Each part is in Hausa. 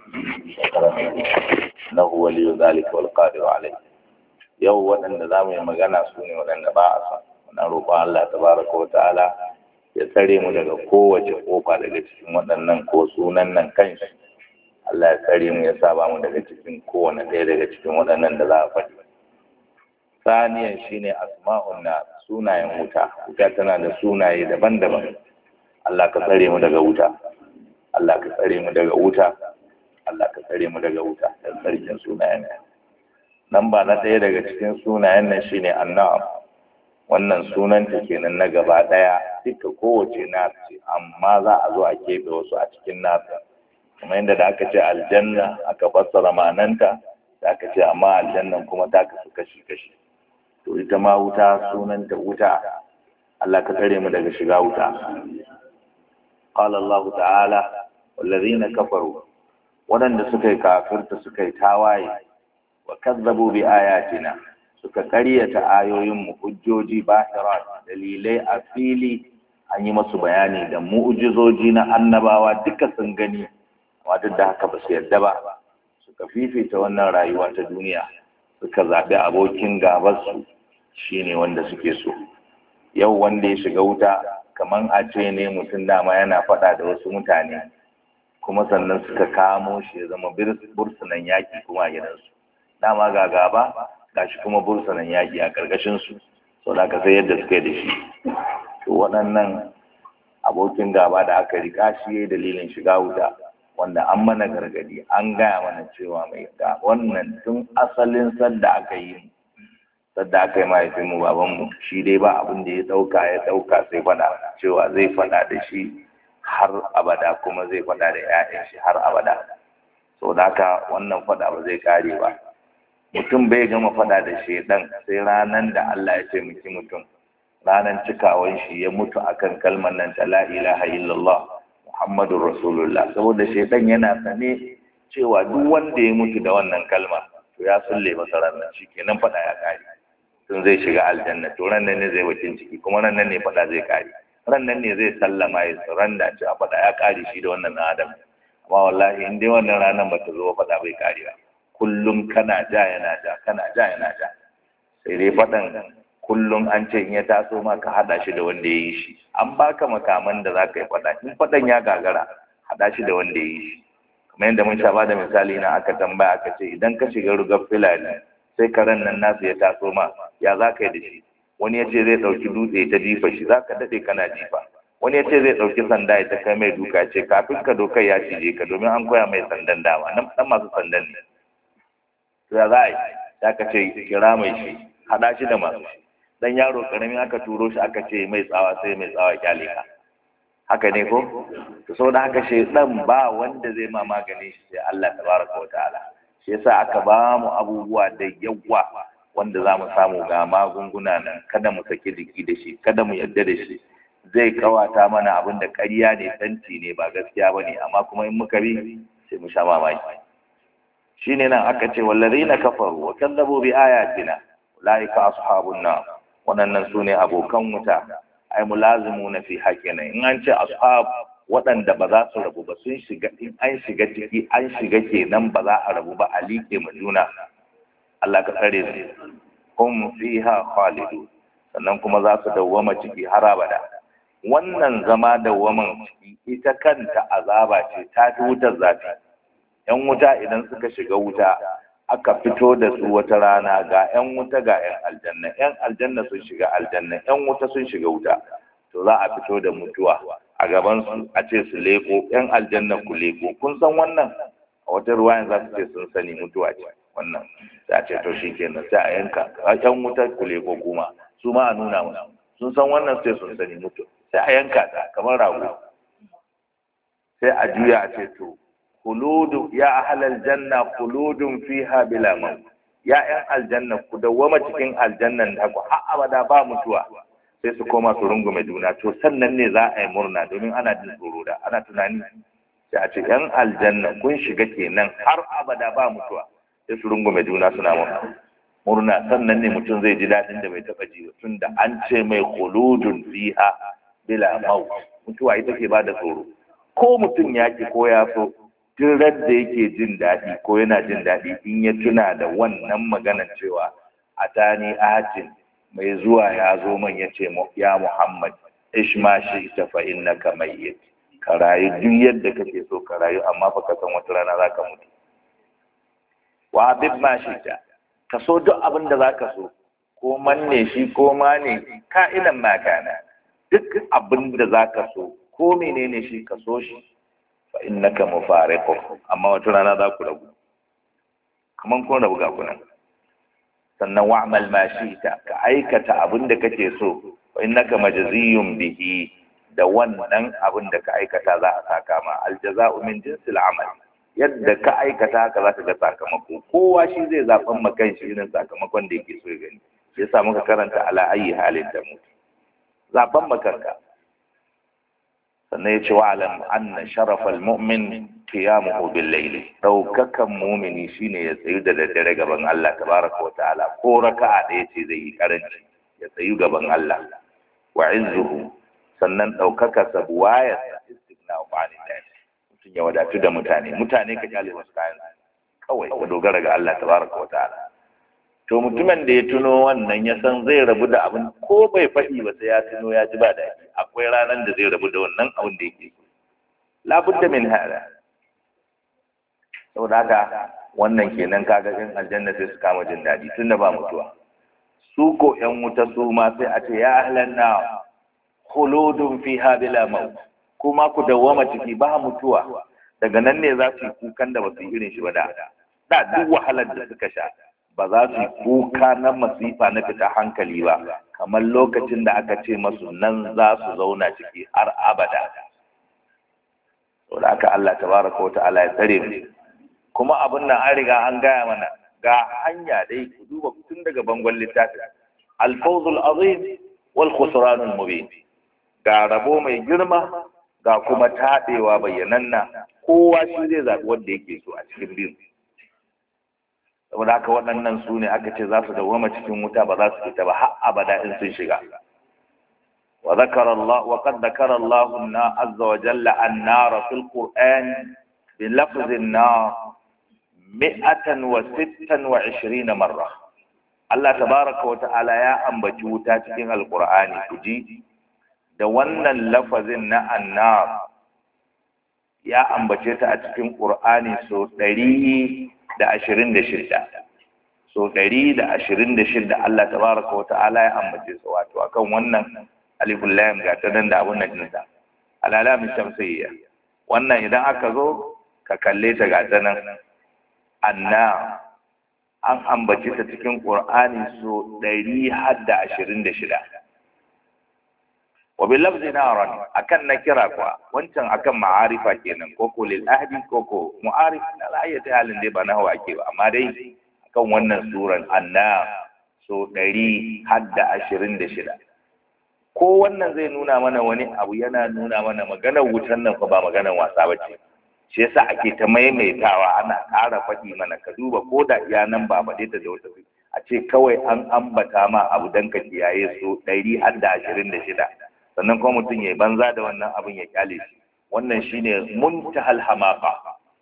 إنه ولي ذلك والقادر عليه yau waɗanda za mu yi magana su ne waɗanda ba a son muna roƙon Allah tabaraka wa ta'ala ya tsare mu daga kowace ƙofa daga cikin waɗannan ko sunan nan kanshi Allah ya tsare mu ya saba mu daga cikin kowane ɗaya daga cikin waɗannan da za a faɗi saniyan shine asma'un na sunayen wuta wuta tana da sunaye daban-daban Allah ka tsare mu daga wuta Allah ka tsare mu daga wuta Allah ka tsare mu daga wuta da tsarkin sunayen nan ba na ɗaya daga cikin sunayen nan shine annab wannan sunanta kenan na gaba ɗaya duka kowace na ce amma za a zo a keɓe wasu a cikin nasa kuma yadda da aka ce aljanna aka fassara ma'ananta da aka ce amma aljannan kuma ta kasu kashi-kashi to ita ma wuta sunanta wuta Allah ka tsare mu daga shiga wuta قال الله تعالى والذين كفروا waɗanda suka yi kafirta suka yi tawaye wa kazzabu bi ayatina suka ƙaryata ayoyinmu hujjoji bahirat dalilai a fili an yi masu bayani da mu'jizoji na annabawa duka sun gani amma duk da haka ba su yarda ba suka fifita wannan rayuwa ta duniya suka zaɓi abokin gabarsu shine wanda suke so yau wanda ya shiga wuta kaman a ce ne mutum dama yana faɗa da wasu mutane kuma sannan suka kamo shi ya zama bursunan yaƙi kuma a gidansu dama ga gaba gashi kuma bursunan yaƙi a ƙarƙashinsu sau da aka sai yadda suka yi da shi to waɗannan abokin gaba da aka riƙa shi ya yi dalilin shiga wuta wanda an mana gargadi an gaya mana cewa mai ga wannan tun asalin sadda aka yi sadda aka yi mahaifinmu babanmu shi dai ba abin da ya ɗauka ya ɗauka sai faɗa cewa zai faɗa da shi har abada kuma zai faɗa da 'ya'yan shi har abada sau da haka wannan faɗa ba zai kare ba mutum bai gama faɗa da shaidan sai ranar da Allah ya taimaki mutum ranar cikawan shi ya mutu akan kalmar nan ta la ilaha illallah muhammadun rasulullah saboda shaidan yana sane cewa duk wanda ya mutu da wannan kalma to ya sulle masa ranar shi kenan faɗa ya kare tun zai shiga aljanna to ran nan ne zai bakin ciki kuma ran nan ne faɗa zai kare ran nan ne zai sallama ya suranda cewa faɗa ya kare shi da wannan adam amma wallahi in dai wannan ranar ba ta zo faɗa bai kare ba kullum kana ja yana ja kana ja yana ja sai dai faɗan kullum an ce in ya taso ma ka haɗa shi da wanda ya yi shi an baka makaman da za ka yi faɗa in faɗan ya gagara haɗa shi da wanda ya yi shi kamar yadda mun sha ba da misali na aka tambaya aka ce idan ka shiga rugar filani sai karen nan nasu ya taso ma ya za ka yi da shi wani ya ce zai ɗauki dutse ta jifa shi za ka daɗe kana jifa wani ya ce zai ɗauki sanda ya ta kai mai duka ce kafin ka dokar ya cije ka domin an koya mai sandan dama nan ɗan masu sandan ne to ya za a yi ya ka ce kira mai shi haɗa shi da masu shi dan yaro ƙaramin aka turo shi aka ce mai tsawa sai mai tsawa kyale ka haka ne ko to saboda haka shaidan ba wanda zai ma magani shi sai Allah tabaraka wa ta'ala shi yasa aka ba mu abubuwa da yawa wanda za mu samu ga magunguna nan kada mu saki jiki da shi kada mu yarda da shi zai kawata mana abin da ƙarya ne tanti ne ba gaskiya ba ne amma kuma in muka bi sai mu sha mamaki shine nan aka ce wallazina kafaru wa kadzabu bi ayatina ulaika ashabun nar waɗannan su ne abokan wuta ai mulazimu na fi haƙina in an ce ashab waɗanda ba za su rabu ba sun shiga in an shiga ciki an shiga kenan ba za a rabu ba a liƙe ma juna Allah ka tsare su hum fiha khalidu sannan kuma za su dawwama ciki har abada wannan zama dawwaman ciki ita kanta azaba ce ta fi wutar zafi yan wuta idan suka shiga wuta aka fito da su wata rana ga 'yan wuta ga 'yan aljanna 'yan aljanna sun shiga aljanna 'yan wuta sun shiga wuta to za a fito da mutuwa a gaban su a ce su leko 'yan aljanna ku leko kun san wannan a wata ruwayan za su ce sun sani mutuwa ce wannan sai a ce to shi kenan sai a yanka 'yan wuta ku leko kuma su ma a nuna musu sun san wannan sai sun sani mutu sai a yanka ta kamar rago sai a juya a ce to khuludu ya ahlal janna khuludun fiha bila maut ya yan aljanna ku dawwama cikin aljannan da ku har abada ba mutuwa sai su koma su rungume juna to sannan ne za a yi murna domin ana jin tsoro da ana tunani sai a ce yan aljanna kun shiga kenan har abada ba mutuwa sai su rungume juna suna murna murna sannan ne mutum zai ji daɗin da bai taɓa ji tun da an ce mai khuludun fiha bila maut mutuwa ita ke bada tsoro ko mutum ya ki ko ya so duk da yake jin daɗi ko yana jin daɗi in ya tuna da wannan maganar cewa a tani atin mai zuwa ya zo man ya ce ya muhammad ishma shi ita fa innaka mayyit ka rayu duk yadda kake so ka rayu amma fa ka san wata rana zaka mutu wa abin ma shi ta ka so duk abin da zaka so ko manne shi ko ma ne ka'idan ma kana duk abin da zaka so ko menene shi ka so shi fa innaka mufariqu amma wata rana za ku rabu kaman kun rabu ga kunan sannan wa'mal ma shi'ta ka aikata abin da kake so fa innaka majziyun bihi da wannan abin da ka aikata za a saka ma aljaza'u min jinsil amal yadda ka aikata haka za ka ga sakamako kowa shi zai zaɓan ma kanshi irin sakamakon da yake so ya gani shi yasa muka karanta ala ayi halin da mu zaɓan ma kanka sannan ya ce wa alam anna sharafal mu'min qiyamuhu bil layl daukakan mu'mini shine ya tsayu da daddare gaban Allah tabaraka wa ta'ala ko raka'a ɗaya ce zai yi karanci ya tsayu gaban Allah wa izzuhu sannan daukaka sabuwaya istigna wa anillah mutum ya wadatu da mutane mutane ka kyale wasu kayan kawai ka dogara ga Allah tabaraka wa ta'ala to mutumin da ya tuno wannan ya san zai rabu da abin ko bai faɗi ba sai ya tuno ya ji ba daɗi akwai ranar da zai rabu da wannan abin da yake so labudda min hada saboda haka wannan kenan kaga in aljanna sai su kama jin daɗi tunda ba mutuwa su ko ƴan wuta su ma sai a ce ya ahlan na khuludun fiha bila maut kuma ku dawwama ciki ba mutuwa daga nan ne za su yi kukan da ba su yi irin shi ba da da duk wahalar da suka sha ba za su yi kuka na masifa na fita hankali ba kamar lokacin da aka ce masu nan za su zauna ciki har abada saboda aka Allah tabaraka wa ta'ala ya tsare mu kuma abin nan an riga an gaya mana ga hanya dai ku duba tun daga bangon littafin al-fawzul azim wal khusranul mubin ga rabo mai girma ga kuma taɗewa bayyananna kowa shi zai zaɓi wanda yake so a cikin biyu saboda haka waɗannan su ne aka ce za su dawwama cikin wuta ba za su fita ba har abada in sun shiga wa zakara Allah wa qad zakara Allah na azza wa jalla an-nar fil Qur'an bi lafzin nar mi'atan wa sittan wa ishirina marra Allah tabaraka wa ta'ala ya ambaci wuta cikin alqur'ani kuji da wannan lafazin na annar ya ambace ta a cikin qur'ani so ɗari da ashirin da shida so ɗari da ashirin da shida Allah tabaraka wa ta'ala ya ambace su wato akan wannan alifun lam ga ta nan da abun nan ɗinta alalamin shamsiyya wannan idan aka zo ka kalle ta ga ta nan anna an ambace ta cikin qur'ani so ɗari har da ashirin da shida wa bil lafzi naran akan nakira kuwa wancan akan ma'arifa kenan ko ko lil ahdi ko ko mu'arif la ayati halin dai ba nahwa ake ba amma dai akan wannan suran anna so 100 har da 26 ko wannan zai nuna mana wani abu yana nuna mana maganar wutan nan fa ba maganar wasa bace shi yasa ake ta maimaitawa ana ƙara faɗi mana ka duba ko da iya nan ba ba ta da wata a ce kawai an ambata ma abu dan ka kiyaye so 100 har da 26 sannan kuma mutum ya banza da wannan abin ya kyale shi wannan shine muntahal hamaqa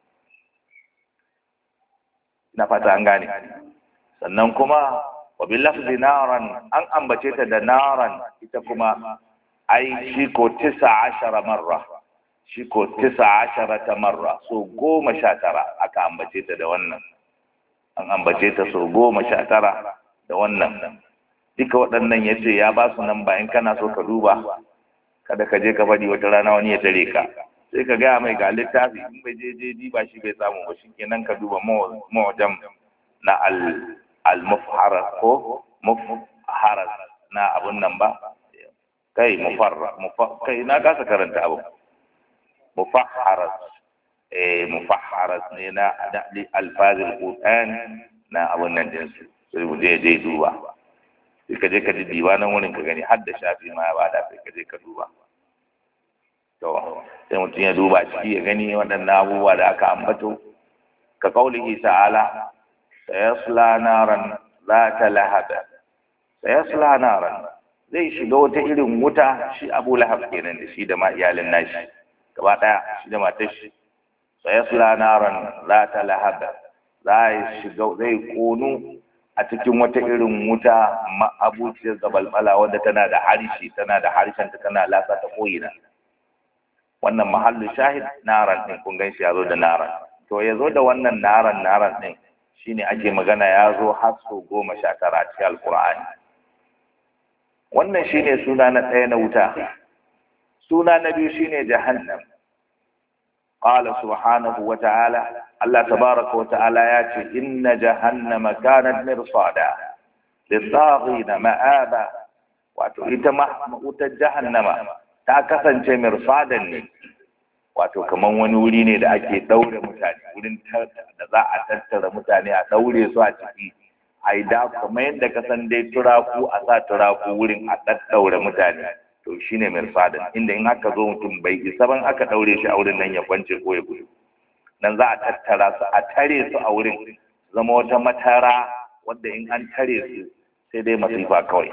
na fata an gane sannan kuma wa bil lafzi naran an ambace ta da naran ita kuma ai shi ko 19 marra shi ko 19 marra so goma sha tara aka ambace ta da wannan an ambace ta so goma sha tara da wannan duka waɗannan ya ce ya ba su nan bayan kana so ka duba kada ka je ka faɗi wata rana wani ya tare ka sai ka gaya mai ga littafi in bai je je ba shi bai samu ba shi kenan ka duba mawajam na al mufharas ko mufharas na abun nan ba kai mufarra kai na kasa karanta abu mufahharas eh mufahharas ne na alfazil qur'an na abun nan din su sai mu je je duba sai ka je ka ji diwanan wurin ka gani har da shafi ma ya bada sai ka je ka duba to sai mutum ya duba ciki ya gani waɗannan abubuwa da aka ambato ka kaulihi ta'ala sayasla naran ta lahaba sayasla naran zai shiga wata irin wuta shi abu lahab kenan da shi da ma iyalin nashi gaba ɗaya shi da matar shi sayasla naran za ta lahaba za shiga zai konu a cikin wata irin wuta ma'abuciyar zabalbala wadda tana da harshe tana da harshen ta tana lasa ta koyina wannan mahallu shahid naran din kun gan shi ya zo da naran to ya zo da wannan naran naran din shine ake magana ya zo har so goma sha tara cikin alkur'ani wannan shine suna na ɗaya na wuta suna na biyu shine jahannam qala subhanahu wa ta'ala Allah tabaraka wa ta'ala ya ce inna jahannama kanat mirsada lit-taghina ma'aba wato ita ma wutar jahannama ta kasance mirsadan ne wato kaman wani wuri ne da ake daure mutane wurin da za a tattara mutane a daure su a ciki a yi da kamar yadda ka san dai turaku a sa turaku wurin a daddaure mutane to shine mirsadan inda in aka zo mutum bai isa ban aka daure shi a wurin nan ya kwance ko ya gudu nan za a tattara su a tare su a wurin zama wata matara wadda in an tare su sai dai masifa kawai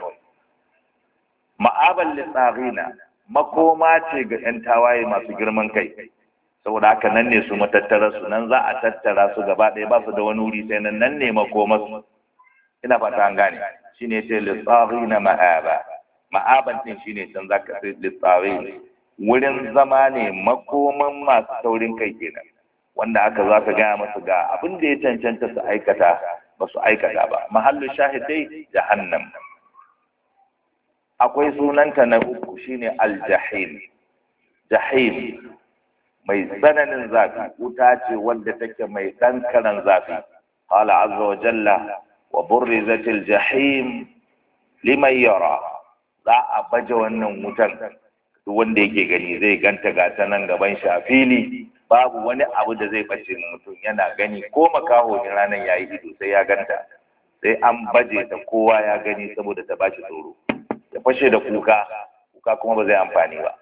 ma'abal litsarina makoma ce ga 'yan tawaye masu girman kai saboda haka nan ne su matattara su nan za a tattara su gaba ɗaya ba su da wani wuri sai nan nan ne makoma su ina fata an gane shine ce litsarina ma'aba ma'aban din shine can zaka sai litsarin wurin zama ne makoman masu taurin kai kenan wanda aka za ka gaya masu ga abin da ya cancanta su aikata ba su aikata ba mahallin shahidai jahannam akwai sunanta na uku shine aljahim jahim mai tsananin zafi wuta ce wanda take mai ɗankaran zafi qala azza wa jalla wa burrizatil jahim liman yara za a baje wannan wutan duk wanda yake gani zai ganta ga ta nan gaban shi a fili babu wani abu da zai bace mutum yana gani ko makaho ne ranar yayi ido sai ya ganta sai an baje ta kowa ya gani saboda ta bashi tsoro ya fashe da kuka kuka kuma ba zai amfani ba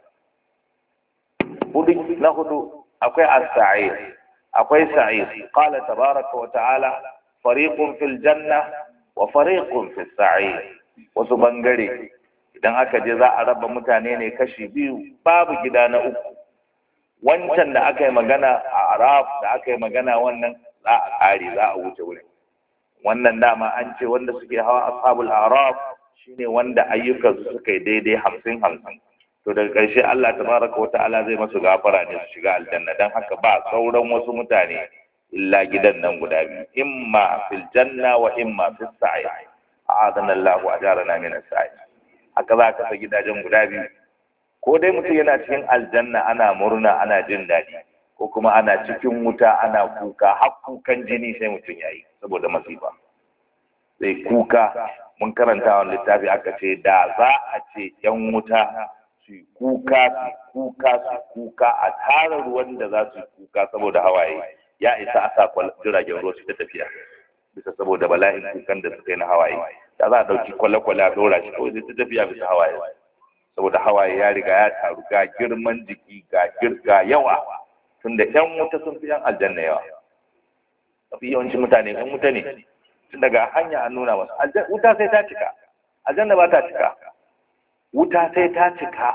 hudu na hudu akwai as-sa'ir akwai sa'ir qala tabaraka wa ta'ala fariqun fil janna wa fariqun fis sa'ir wasu bangare idan aka je za a raba mutane ne kashi biyu babu gida na uku wancan da aka yi magana a araf da aka yi magana wannan za a kare za a wuce wurin wannan dama an ce wanda suke hawa ashabul araf shine wanda ayyukansu suka yi daidai hamsin hamsin to daga ƙarshe Allah tabaraka wa ta'ala zai masu gafara ne su shiga aljanna dan haka ba sauran wasu mutane illa gidan nan guda biyu imma fil janna wa imma fis sa'i a'adana Allahu ajarana min as-sa'i haka za ka sa gidajen guda biyu ko dai mutum yana cikin aljanna ana murna ana jin daɗi ko kuma ana cikin wuta ana kuka har kukan jini sai mutum yayi saboda masifa sai kuka mun karanta wani littafi aka ce da za a ce yan wuta su kuka su kuka su kuka a tara ruwan da za su kuka saboda hawaye ya isa a sa jiragen ruwa su ta tafiya bisa saboda bala'in kukan da suka yi na hawaye da za a ɗauki kwale-kwale a ɗora shi kawai zai ta tafiya bisa hawaye saboda hawaye ya riga ya taru ga girman jiki ga girga yawa tunda yan wuta sun fi yan aljanna yawa mafi yawancin mutane yan wuta ne tun daga hanya an nuna masu wuta sai ta cika aljanna ba ta cika wuta sai ta cika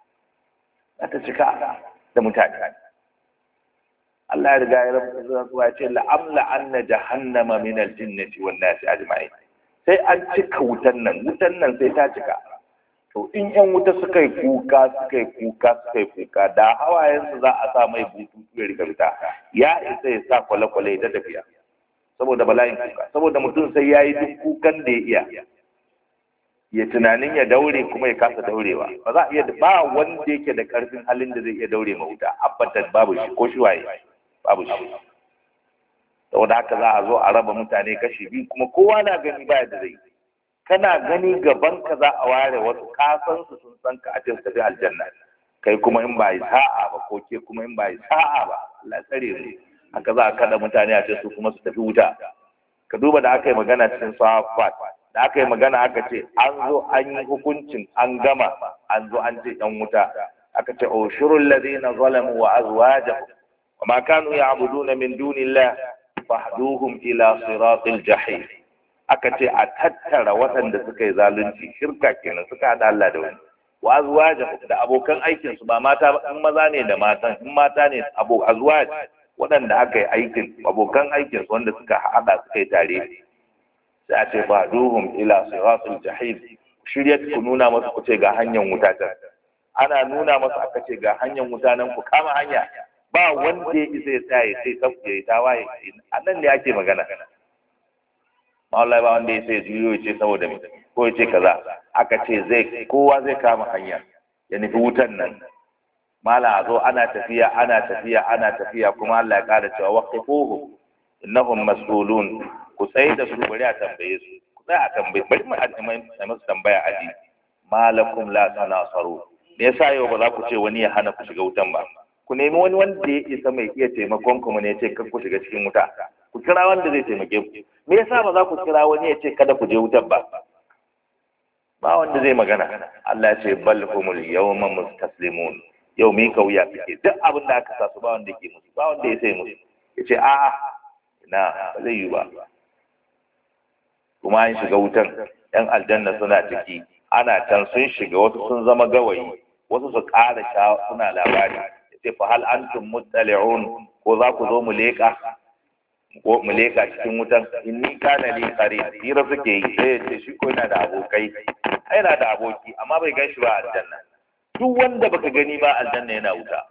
za ta cika da mutane Allah ya riga ya rabu ya ce la'amla anna jahannama min al-jinnati wan nasi ajma'in sai an cika wutan nan wutan nan sai ta cika to in yan wuta suka yi kuka suka yi kuka suka yi kuka da hawayensu za a sa mai bututu ya riga fita ya isa ya sa kwale-kwale ta tafiya saboda bala'in kuka saboda mutum sai ya yi duk kukan da ya iya ya tunanin ya daure kuma ya kasa daurewa ba za a iya ba wanda yake da karfin halin da zai iya daure ma wuta abbatan babu shi ko shi waye babu shi saboda haka za a zo a raba mutane kashi biyu kuma kowa na gani baya da zai kana gani gaban ka za a ware wasu kasan su sun san ka a cikin tafi aljanna kai kuma in ba yi sa'a ba ko ke kuma in ba yi sa'a ba Allah tsare mu haka za a kada mutane a ce su kuma su tafi wuta ka duba da aka yi magana cikin safat da aka yi magana aka ce an zo an yi hukuncin an gama an zo an ce yan wuta aka ce ushurul ladina zalamu wa azwajuhum wa ma kanu ya'buduna min dunillah fahduhum ila siratil jahim aka ce a tattara waɗanda suka yi zalunci shirka kenan suka hada Allah da wani wa azwajuhum da abokan aikin su ba mata ba in maza ne da matan in mata ne abo azwaj waɗanda aka yi aikin abokan aikin wanda suka haɗa suka yi tare sai a ce ba duhum ila siratul jahim shirya ku nuna masu ku ce ga hanyar wuta ta ana nuna masu aka ce ga hanyar wuta nan ku kama hanya ba wanda ya isa ya tsaya sai ta ya yi tawaye a nan ne ake magana Allah ba wanda ya sai juyo ya ce saboda me ko ya ce kaza aka ce zai kowa zai kama hanya ya nufi wutan nan mala a zo ana tafiya ana tafiya ana tafiya kuma Allah ya kada cewa waqifuhu innahum mas'ulun ku tsaye da su bari a tambaye su ku tsaya a tambaye bari mu a masu tambaya aji malakum la tanasaru me yasa yau ba za ku ce wani ya hana ku shiga wutan ba ku nemi wani wanda ya isa mai iya taimakon ku ne ya ce kar ku shiga cikin wuta ku kira wanda zai taimake ku me yasa ba za ku kira wani ya ce kada ku je wutan ba ba wanda zai magana Allah ya ce bal humul yawma mustaslimun yau mi kauya suke duk abin da aka sa su ba wanda ke musu ba wanda ya sai musu ya ce a'a na ba zai yi ba kuma an shiga wutan yan aljanna suna ciki ana can sun shiga wasu sun zama gawayi wasu su ƙara sha suna labari ya ce fa hal antum muttali'un ko za ku zo mu leƙa ko mu leƙa cikin wutan inni kana li qarin hira suke yi sai ya ce shi ko yana da abokai yana da aboki amma bai gan shi ba a aljanna duk wanda baka gani ba aljanna yana wuta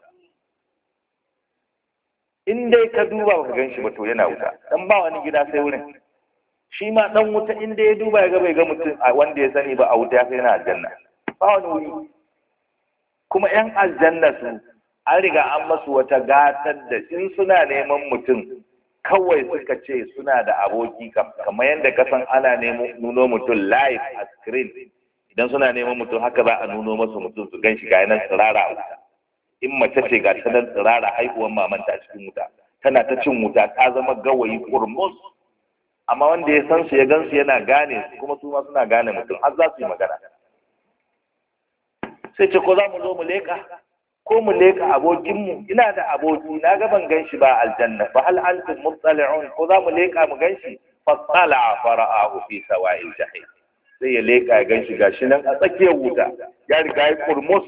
in dai ka duba baka gan shi ba to yana wuta dan ba wani gida sai wurin shi ma dan wuta in dai ya duba ya ga bai ga mutum a wanda ya sani ba a wuta ya sai yana aljanna ba wani wuri kuma yan aljanna su an riga an masu wata gatar da in suna neman mutum kawai suka ce suna da aboki kamar yadda ka san ana nuno mutum live a screen idan suna neman mutum haka za a nuno masu mutum su gan shi ga nan tsirara a wuta in mace ce ga ta nan tsirara haihuwar mamanta a cikin wuta tana ta cin wuta ta zama gawayi kurmus amma wanda ya san su ya gan su yana gane su kuma su ma suna gane mutum har za su yi magana sai ce ko za mu zo mu leka ko mu leka abokinmu ina da aboki na ga ban gan shi ba aljanna fa hal antum muttali'un ko za mu leka mu gan shi fa tsala fara'ahu fi sawa'il jahim sai ya leka ya gan shi gashi nan a tsakiyar wuta ya riga ya kurmus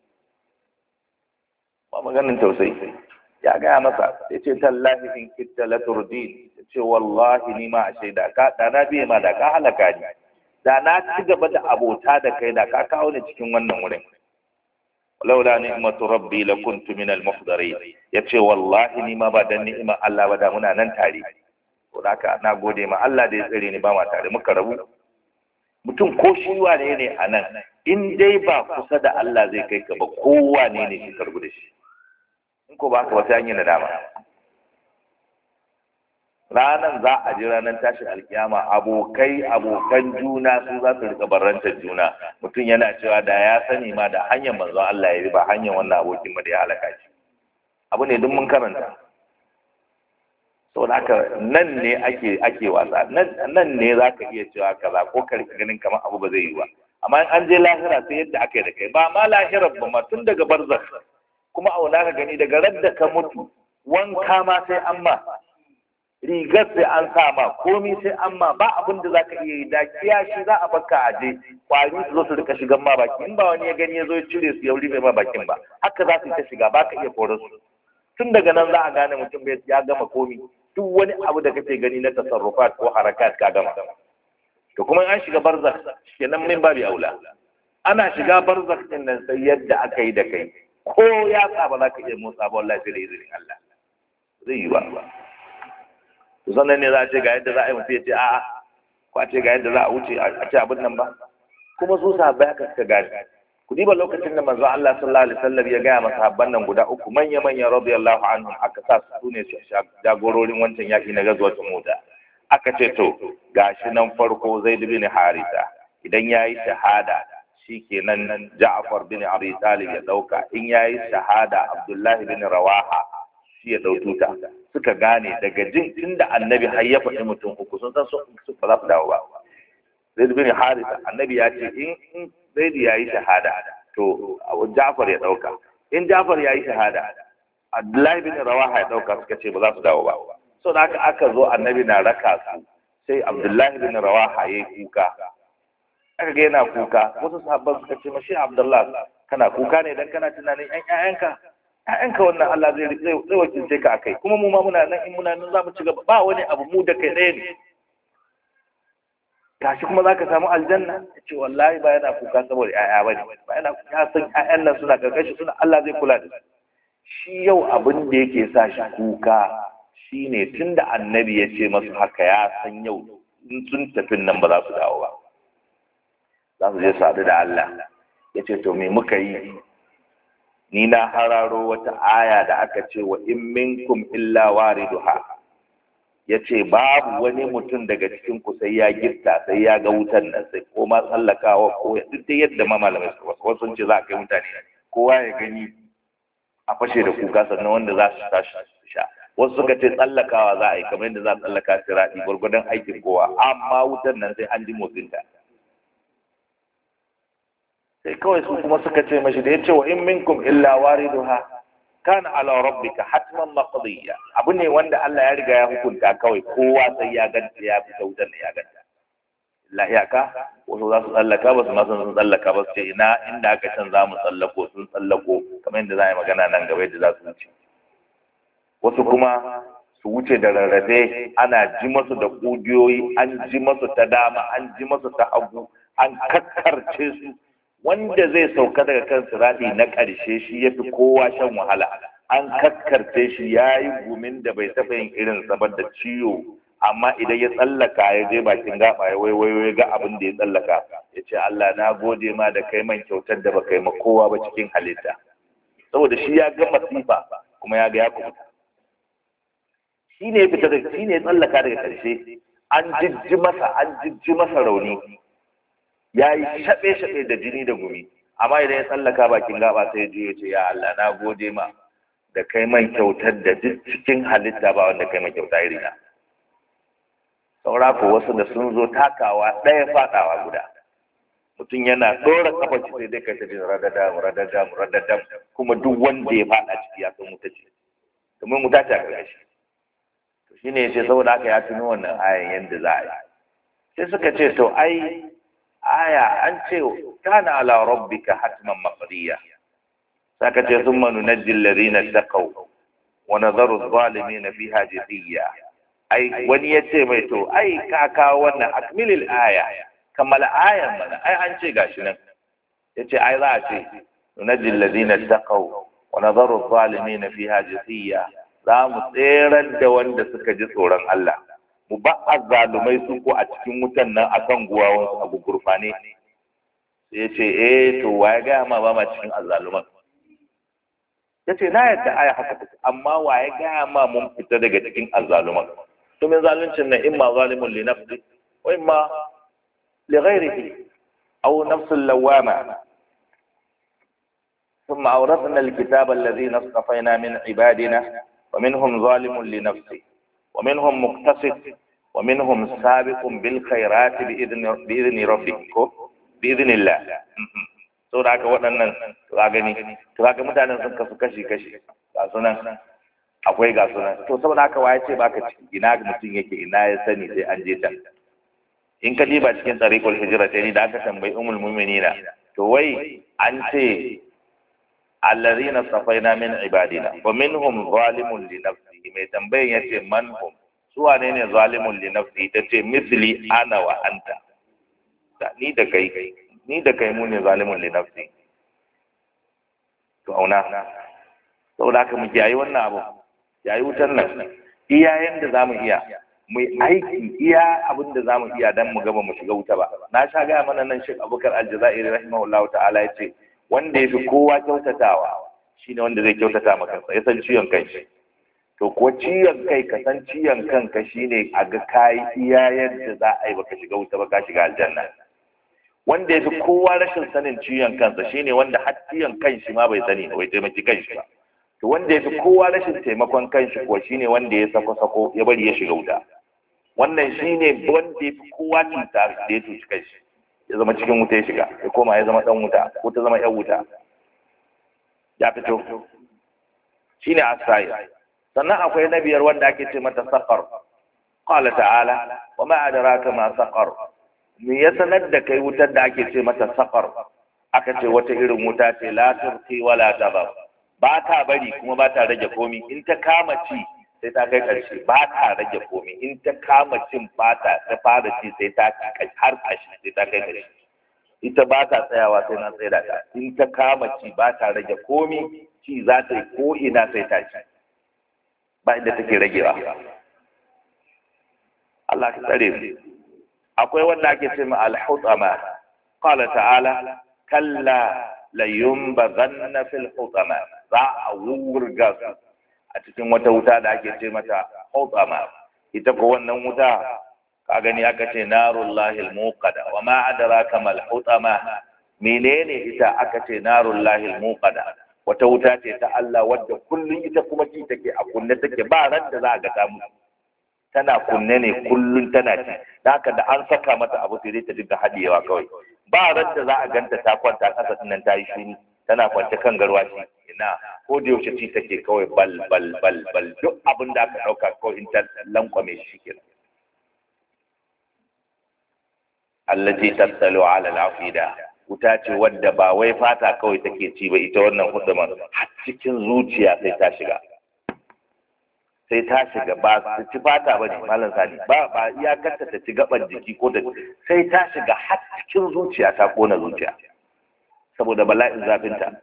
ba maganin tausayi ya gaya masa ya ce tallahi in kitta la turdin ya ce wallahi ni ma a shaida ka da na biye ma da ka halaka ni da na ci gaba da abota da kai da ka kawo ni cikin wannan wurin laula ni'matu rabbi la kuntu min al muhdarin yace wallahi ni ma ba dan ni'imar Allah ba da muna nan tare to haka na gode ma Allah da ya tsare ni ba ma tare muka rabu mutum ko shi wane ne a nan in dai ba kusa da Allah zai kai ka ba kowa ne ne shi karbu da shi in ko ba ka wata hanyar nadama ranan za a ji ranar tashin alkiyama abokai abokan juna su za su rika barantar juna mutum yana cewa da ya sani ma da hanyar manzon Allah ya bi ba hanyar wannan abokin ba da ya halaka shi abu ne duk mun karanta saboda haka nan ne ake ake wasa nan ne za ka iya cewa kaza ko ka rika ganin kamar abu ba zai yi ba amma in an je lahira sai yadda aka yi da kai ba ma lahirar ba ma tun daga barzakh kuma auna ka gani daga radda ka mutu wanka ma sai an ma rigar sai an sa ma komi sai an ma ba abin da za ka iya yi da kiyashi za a baka a je kwari su zo su rika shigan ma baki in ba wani ya gani ya zo ya cire su ya rufe ma bakin ba haka za su ta shiga ba ka iya kore su tun daga nan za a gane mutum ya gama komi duk wani abu da kake gani na tasarrufat ko harakat ka gama to kuma an shiga barzakh kenan min babi aula ana shiga barzakh din nan sai yadda aka yi da kai ko ya sa ba za ka iya motsa ba wallahi sai da izinin Allah zai yi ba to sannan ne za a ce ga yadda za a yi mutum ya ce a'a ko a ce ga yadda za a wuce a ce abin nan ba kuma su sahabbai haka suka gane ku diba lokacin da manzo Allah sallallahu alaihi wasallam ya gaya masa habban nan guda uku manya manya radiyallahu anhum aka sa su ne jagororin wancan yaki na gazwatul mota aka ce to gashi nan farko Zaid bin Harisa idan yayi shahada shikenan Ja'far bin Abi Talib ya dauka in yayi shahada Abdullah bin Rawaha shi ya daututa suka gane daga jin tunda annabi har ya faɗi mutum uku sun san su ba za su dawo ba Zaid bin Harisa annabi ya ce in Zaid ya yi shahada to Ja'far ya dauka in Ja'far ya yi shahada Abdullahi bin Rawaha ya dauka suka ce ba za su dawo ba so da haka aka zo annabi na raka su sai Abdullahi bin Rawaha ya yi kuka aka ga yana kuka wasu sahabban suka ce mashi Abdullahi kana kuka ne dan kana tunanin ƴan ƴaƴanka ƴaƴanka wannan Allah zai zai wakilce ka akai kuma mu ma muna nan in muna nan za mu ci gaba ba wani abu mu da kai ɗaya ne gashi kuma za ka samu aljanna ya ce wallahi ba yana kuka saboda ƴaƴa ba ne ba yana ya san ƴaƴan nan suna karkashin suna Allah zai kula da su shi yau abin da yake sa shi kuka shine tunda annabi ya ce masu haka ya san yau in sun tafi nan ba za su dawo ba za su je su haɗu da Allah ya ce to me muka yi ni na hararo wata aya da aka ce wa in minkum illa wariduha ya ce babu wani mutum daga cikin ku sai ya gifta sai ya ga wutan nan sai ko ma tsallakawa ko duk da yadda ma malamai su wasu sun ce za a kai mutane kowa ya gani a fashe da kuka sannan wanda za su tashi su sha wasu suka ce tsallakawa za a yi kamar yadda za a tsallaka siraɗi gwargwadon aikin kowa amma wutan nan sai an ji motsinta sai kawai su kuma suka ce mashi da ya ce wa in minkum illa wariduha kana ala rabbika hatman maqdiya abu ne wanda Allah ya riga ya hukunta kawai kowa sai ya ganta ya fita wutar ne ya ganta illa iyaka wasu za su tsallaka ba su ma sun tsallaka ba su ce ina inda aka can za mu tsallako sun tsallako kamar yadda za a yi magana nan gaba yadda za su wuce wasu kuma su wuce da rarrafe ana ji masu da ƙugiyoyi an ji masu ta dama an ji masu ta hagu an kakkarce su wanda zai sauka daga kan sirati na ƙarshe shi ya fi kowa shan wahala an kakkarce shi ya yi gumin da bai taɓa yin irin sabar da ciwo amma idan ya tsallaka ya je bakin gaba ya waiwayo ya ga abin da ya tsallaka ya ce Allah na gode ma da kai man kyautar da baka yi ma kowa ba cikin halitta saboda shi ya ga masifa kuma ya ga ya kubuta shi ne ya fita da shi ne ya tsallaka daga ƙarshe an jijji masa an jijji masa rauni ya yi shaɓe-shaɓe da jini da gumi amma idan ya tsallaka bakin gaba sai ya ce ya Allah na gode ma da kai man kyautar da duk cikin halitta ba wanda kai man kyauta irina saura ko wasu da sun zo takawa ɗaya faɗawa guda mutum yana ɗora kafa ci sai dai kai ta jin radadam radadam radadam kuma duk wanda ya faɗa ciki ya san wuta ce domin wuta ta ga shi to shine yace saboda haka ya tuno wannan ayan yanda za a yi sai suka ce to ai aya an ce kana ala rabbika hatman maqdiya saka ce thumma nunajji alladhina taqaw wa nadharu adh-dhalimin fiha jithiya ai wani ya ce mai to ai ka kawo wannan akmilil aya kammala ayan mana ai an ce gashi nan ya ce ai za a ce nunajji alladhina taqaw wa nadharu adh-dhalimin fiha jithiya za mu tserar da wanda suka ji tsoron Allah mu ba azzalumai su ko a cikin wutan nan akan guwawan a gugurfane sai ya ce eh to wa ya gaya ma ba ma cikin azzaluman ya ce na yadda aya haka take amma wa ya gaya ma mun fita daga cikin azzaluman to min zaluncin nan imma zalimun li nafsi wa imma li ghairihi aw nafsul lawama ثم أورثنا الكتاب الذين اصطفينا من عبادنا ومنهم ظالم لنفسه ومنهم مقتصد ومنهم سابق بالخيرات بإذن بإذن ربك بإذن الله sau da haka waɗannan ka gani to kaga mutanen sun kasu kashi kashi ga sunan akwai ga sunan to saboda haka waye ce baka ciki ina mutum yake ina ya sani sai an je can in ka diba cikin tariqul hijra ni da aka tambayi ummul mu'minina to wai an ce allazina safaina min ibadina wa minhum zalimun li nafsihi mai tambayan yace man hum su wane ne zalimun li nafsihi tace misli ana wa anta ni da kai ni da kai mu ne zalimun li nafsi to auna saboda haka mu kiyaye wannan abu yayi wutar nan iya yanda zamu iya mu aiki iya abin da zamu iya dan mu gaba mu shiga wuta ba na sha gaya mana nan Sheikh Abubakar Aljazairi rahimahullahu ta'ala yace wanda yafi kowa kyautatawa shine wanda zai kyautata maka ya san ciwon kanshi to ko ciwon kai ka san ciwon kanka shine a ga kai iya yadda za a yi baka shiga wuta ba ka shiga aljanna wanda ya fi kowa rashin sanin ciwon kansa shine wanda har ciwon kanshi ma bai sani bai taimaki kanshi ba to wanda ya fi kowa rashin taimakon kanshi kuwa shine wanda ya sako sako ya bari ya shiga wuta wannan shine wanda ya fi kowa cuta da ya cuci kanshi ya zama cikin wuta ya shiga ya koma ya zama dan wuta ko ta zama yan wuta ya fito shine asai sannan akwai na biyar wanda ake ce mata saqar qala ta'ala wa ma adraka ma saqar me ya sanar da kai wutar da ake ce mata safar aka ce wata irin wuta ce la turqi wala tabab ba ta bari kuma ba ta rage komi in ta kama ci sai ta kai karshe ba ta rage komi in ta kama cin fata ta fara ci sai ta ci har kashi sai ta kai karshe ita ba ta tsayawa sai na tsaye ta in ta kama ci ba ta rage komi ci za ta yi ko ina sai ta ci ba inda take ragewa Allah ka tsare mu akwai wanda ake ce ma al-hutama qala ta'ala kalla la yumbazanna fil hutama za a wurga su a cikin wata wuta da ake ce mata hutama ita ko wannan wuta ka gani aka ce narullahi al-muqada wa ma adraka mal hutama menene ita aka ce narullahi al-muqada wata wuta ce ta Allah wadda kullun ita kuma ci take a kunne take ba ran da za a ga ta mutu tana kunne ne kullun tana ci da haka da an saka mata abu sai dai ta dinga hadiyewa kawai ba ran da za a ganta ta kwanta kasa nan ta yi shiru tana kwance kan garwashi ina ko da yaushe ci take kawai bal bal bal bal duk abin da aka dauka kawai in ta lankwame shi kenan allati tattalu ala al-afida wuta ce wadda ba wai fata kawai take ci ba ita wannan hudumar har cikin zuciya sai ta shiga sai ta shiga ba ta ci fata ba ne malam sani ba ba iyakarta ta ci gaban jiki ko da sai ta shiga har cikin zuciya ta kona zuciya saboda bala'in zafinta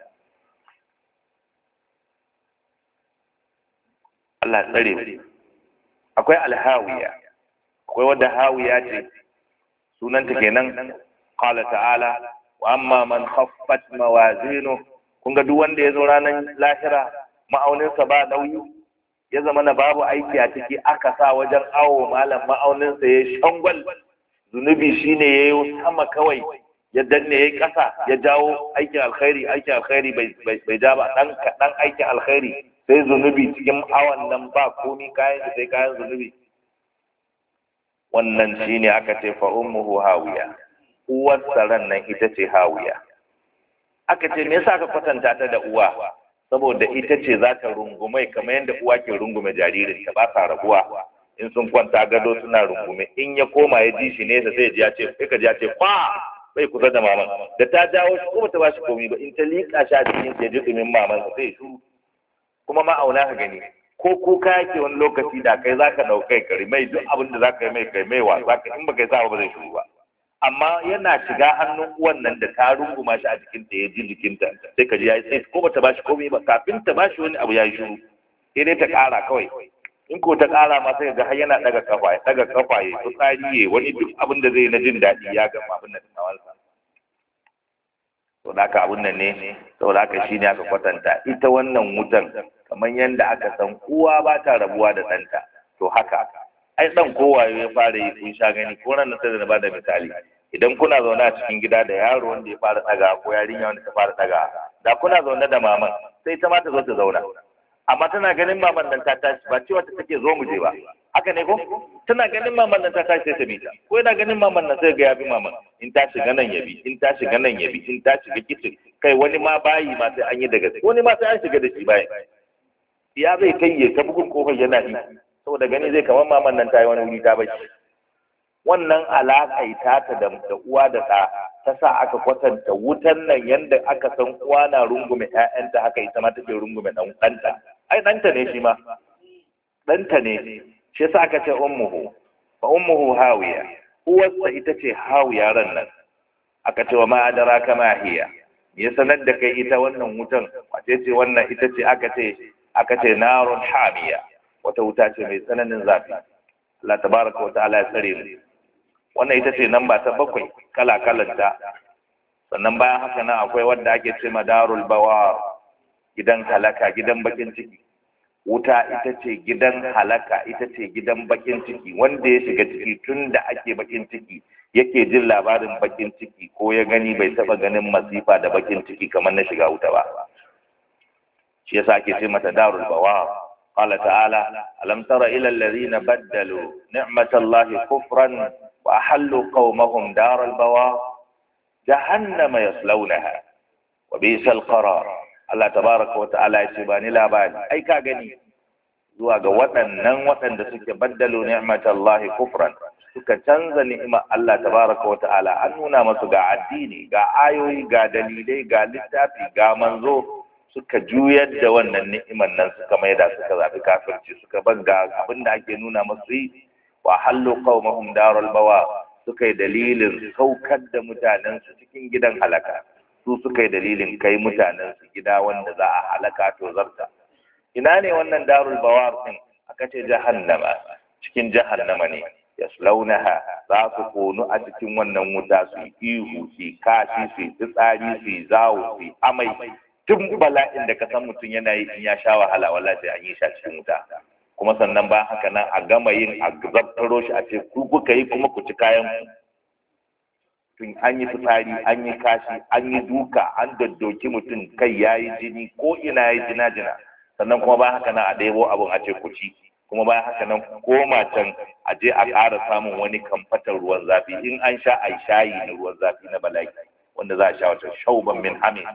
Allah tsare mu akwai alhawiya akwai wadda hawiya ce sunanta kenan qala ta'ala wa amma man khaffat mawazinu kun ga duk wanda ya zo ranar lahira ma'auninsa ba nauyi ya zama na babu aiki a ciki aka sa wajen awo malam ma'auninsa ya shangwal zunubi shine ya yi sama kawai ya danne ya yi ƙasa ya jawo aikin alkhairi aikin alkhairi bai ja ba ɗan kaɗan aikin alkhairi sai zunubi cikin awon nan ba komi kayan sai kayan zunubi wannan shine aka ce fa ummuhu hawiya uwar ran nan ita ce hawiya aka ce me yasa aka kwatanta ta da uwa saboda ita ce za ta rungume kamar yadda uwa ke rungume jaririn ta ba sa rabuwa in sun kwanta gado suna rungume in ya koma ya ji shi nesa sai ya ce sai ka ji ya ce kwa bai kusa da maman da ta jawo shi ko bata ba shi komai ba in ta liƙa shi a cikin ya ji dumin maman sa sai shuru kuma ma auna ka gani ko kuka yake wani lokaci da kai zaka daukai kari mai duk abin da zaka yi mai kai mai wa zaka in baka yi sa ba zai shuru ba amma yana shiga hannun uwan nan da ta runguma shi a jikinta ya ji jikinta sai ka ji ya yi tsaye ko bata bashi komai ba kafin ta bashi wani abu ya yi shiru sai dai ta ƙara kawai in ko ta ƙara ma sai ga har yana daga kafa ya daga kafa ya fitsari ya wani duk abin da zai na jin daɗi ya gama abin da tawansa to da haka abin nan ne saboda haka shine aka kwatanta ita wannan wutan kamar yadda aka san uwa ba ta rabuwa da ɗanta to haka ai dan kowaye ya fara yi kun sha gani ko ran sai da na bada misali idan kuna zaune a cikin gida da yaro wanda ya fara daga ko yarinya wanda ta fara daga da kuna zaune da maman sai ta ma ta zo ta zauna amma tana ganin maman nan ta tashi ba cewa ta take zo mu je ba haka ne ko tana ganin maman nan ta tashi sai ta bi ta ko yana ganin maman nan sai ga ya bi maman in ta shiga nan ya bi in ta shiga nan ya bi in ta shiga kicin kai wani ma bayi ma sai an yi daga wani ma sai an shiga da shi bayi ya zai kai ya ta bugun kofar yana yi saboda gani zai kamar maman nan ta yi wani wuri ta bai wannan alaƙai tata da uwa da ɗa ta sa aka kwatanta wutan nan yadda aka san uwa na rungume ƴaƴanta haka ita ma take rungume ɗan ɗanta ai ɗanta ne shi ma ɗanta ne shi yasa aka ce ummuhu fa ummuhu hawiya uwarsa ita ce hawiya ran nan aka ce wa ma adraka ma hiya ya sanar da kai ita wannan wutan wace ce wannan ita ce aka ce aka ce narun hamiya wata wuta ce mai tsananin zafi Allah tabaraka wa ta'ala ya tsare mu wannan ita ce namba ta bakwai kala kalanta sannan bayan haka nan akwai wanda ake ce ma darul bawa gidan halaka gidan bakin ciki wuta ita ce gidan halaka ita ce gidan bakin ciki wanda ya shiga ciki tun da ake bakin ciki yake jin labarin bakin ciki ko ya gani bai taba ganin masifa da bakin ciki kamar na shiga wuta ba shi yasa ake ce mata darul bawa قال تعالى ألم تر إلى الذين بدلوا نعمة الله كفرا وأحلوا قومهم دار البوار جهنم يصلونها وبئس القرار Allah tabaraka wa ta'ala ya ce ba ni labari ai ka gani zuwa ga waɗannan waɗanda suke baddalo ni'matallahi kufran suka canza ni'imar Allah tabaraka wa ta'ala an nuna masu ga addini ga ayoyi ga dalilai ga littafi ga manzo suka juyar da wannan ni'imar nan suka maida suka zabi kafirci suka banga abin da ake nuna masu yi wa hallu qaumahum darul bawa suka yi dalilin saukar da mutanen su cikin gidan halaka su suka yi dalilin kai mutanen su gida wanda za a halaka to zarta ina ne wannan darul bawar din aka ce jahannama cikin jahannama ne yaslaunaha za su konu a cikin wannan wuta su ihu su kashi su fitsari su zawo su amai tun bala'in da ka san mutum yana yi in ya sha wahala wallahi sai an yi shi a cikin wuta kuma sannan ba haka nan a gama yin a zabtaro shi a ce ku kuka yi kuma ku ci kayan tun an yi fitsari an yi kashi an yi duka an daddoki mutum kai ya yi jini ko ina ya yi jina jina sannan kuma ba haka nan a ɗebo abin a ce ku ci kuma bayan haka nan koma can a je a ƙara samun wani kamfatar ruwan zafi in an sha a shayi na ruwan zafi na bala'i wanda za a sha wata shauban min hamin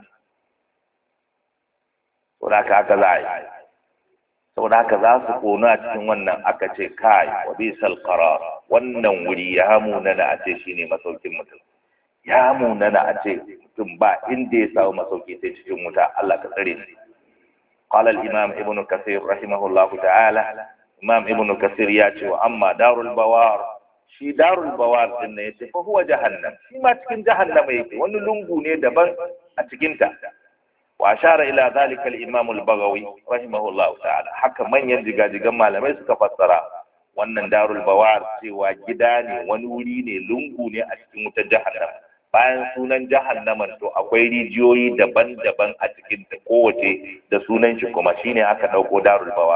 saboda haka haka za a yi saboda haka za su konu a cikin wannan aka ce kai wa bisal qarar wannan wuri ya munana a ce shine masaukin mutum ya munana a ce mutum ba inda ya samu masauki sai cikin wuta Allah ka tsare shi قال الإمام ابن كثير رحمه الله تعالى إمام ابن كثير ياتي وأما دار البوار شي دار البوار إن يتي فهو جهنم شي ما تكن جهنم يتي وأنه لنقو دبن أتكنت وأشار إلى ذلك الإمام البغوي رحمه الله تعالى حكى من ينجي جمع لما يسك فسرا wannan darul bawar cewa gida ne wani wuri ne lungu ne a cikin wutar jahannam bayan sunan jahannaman to akwai rijiyoyi daban-daban a cikin ta kowace da sunan shi kuma shine aka dauko darul bawa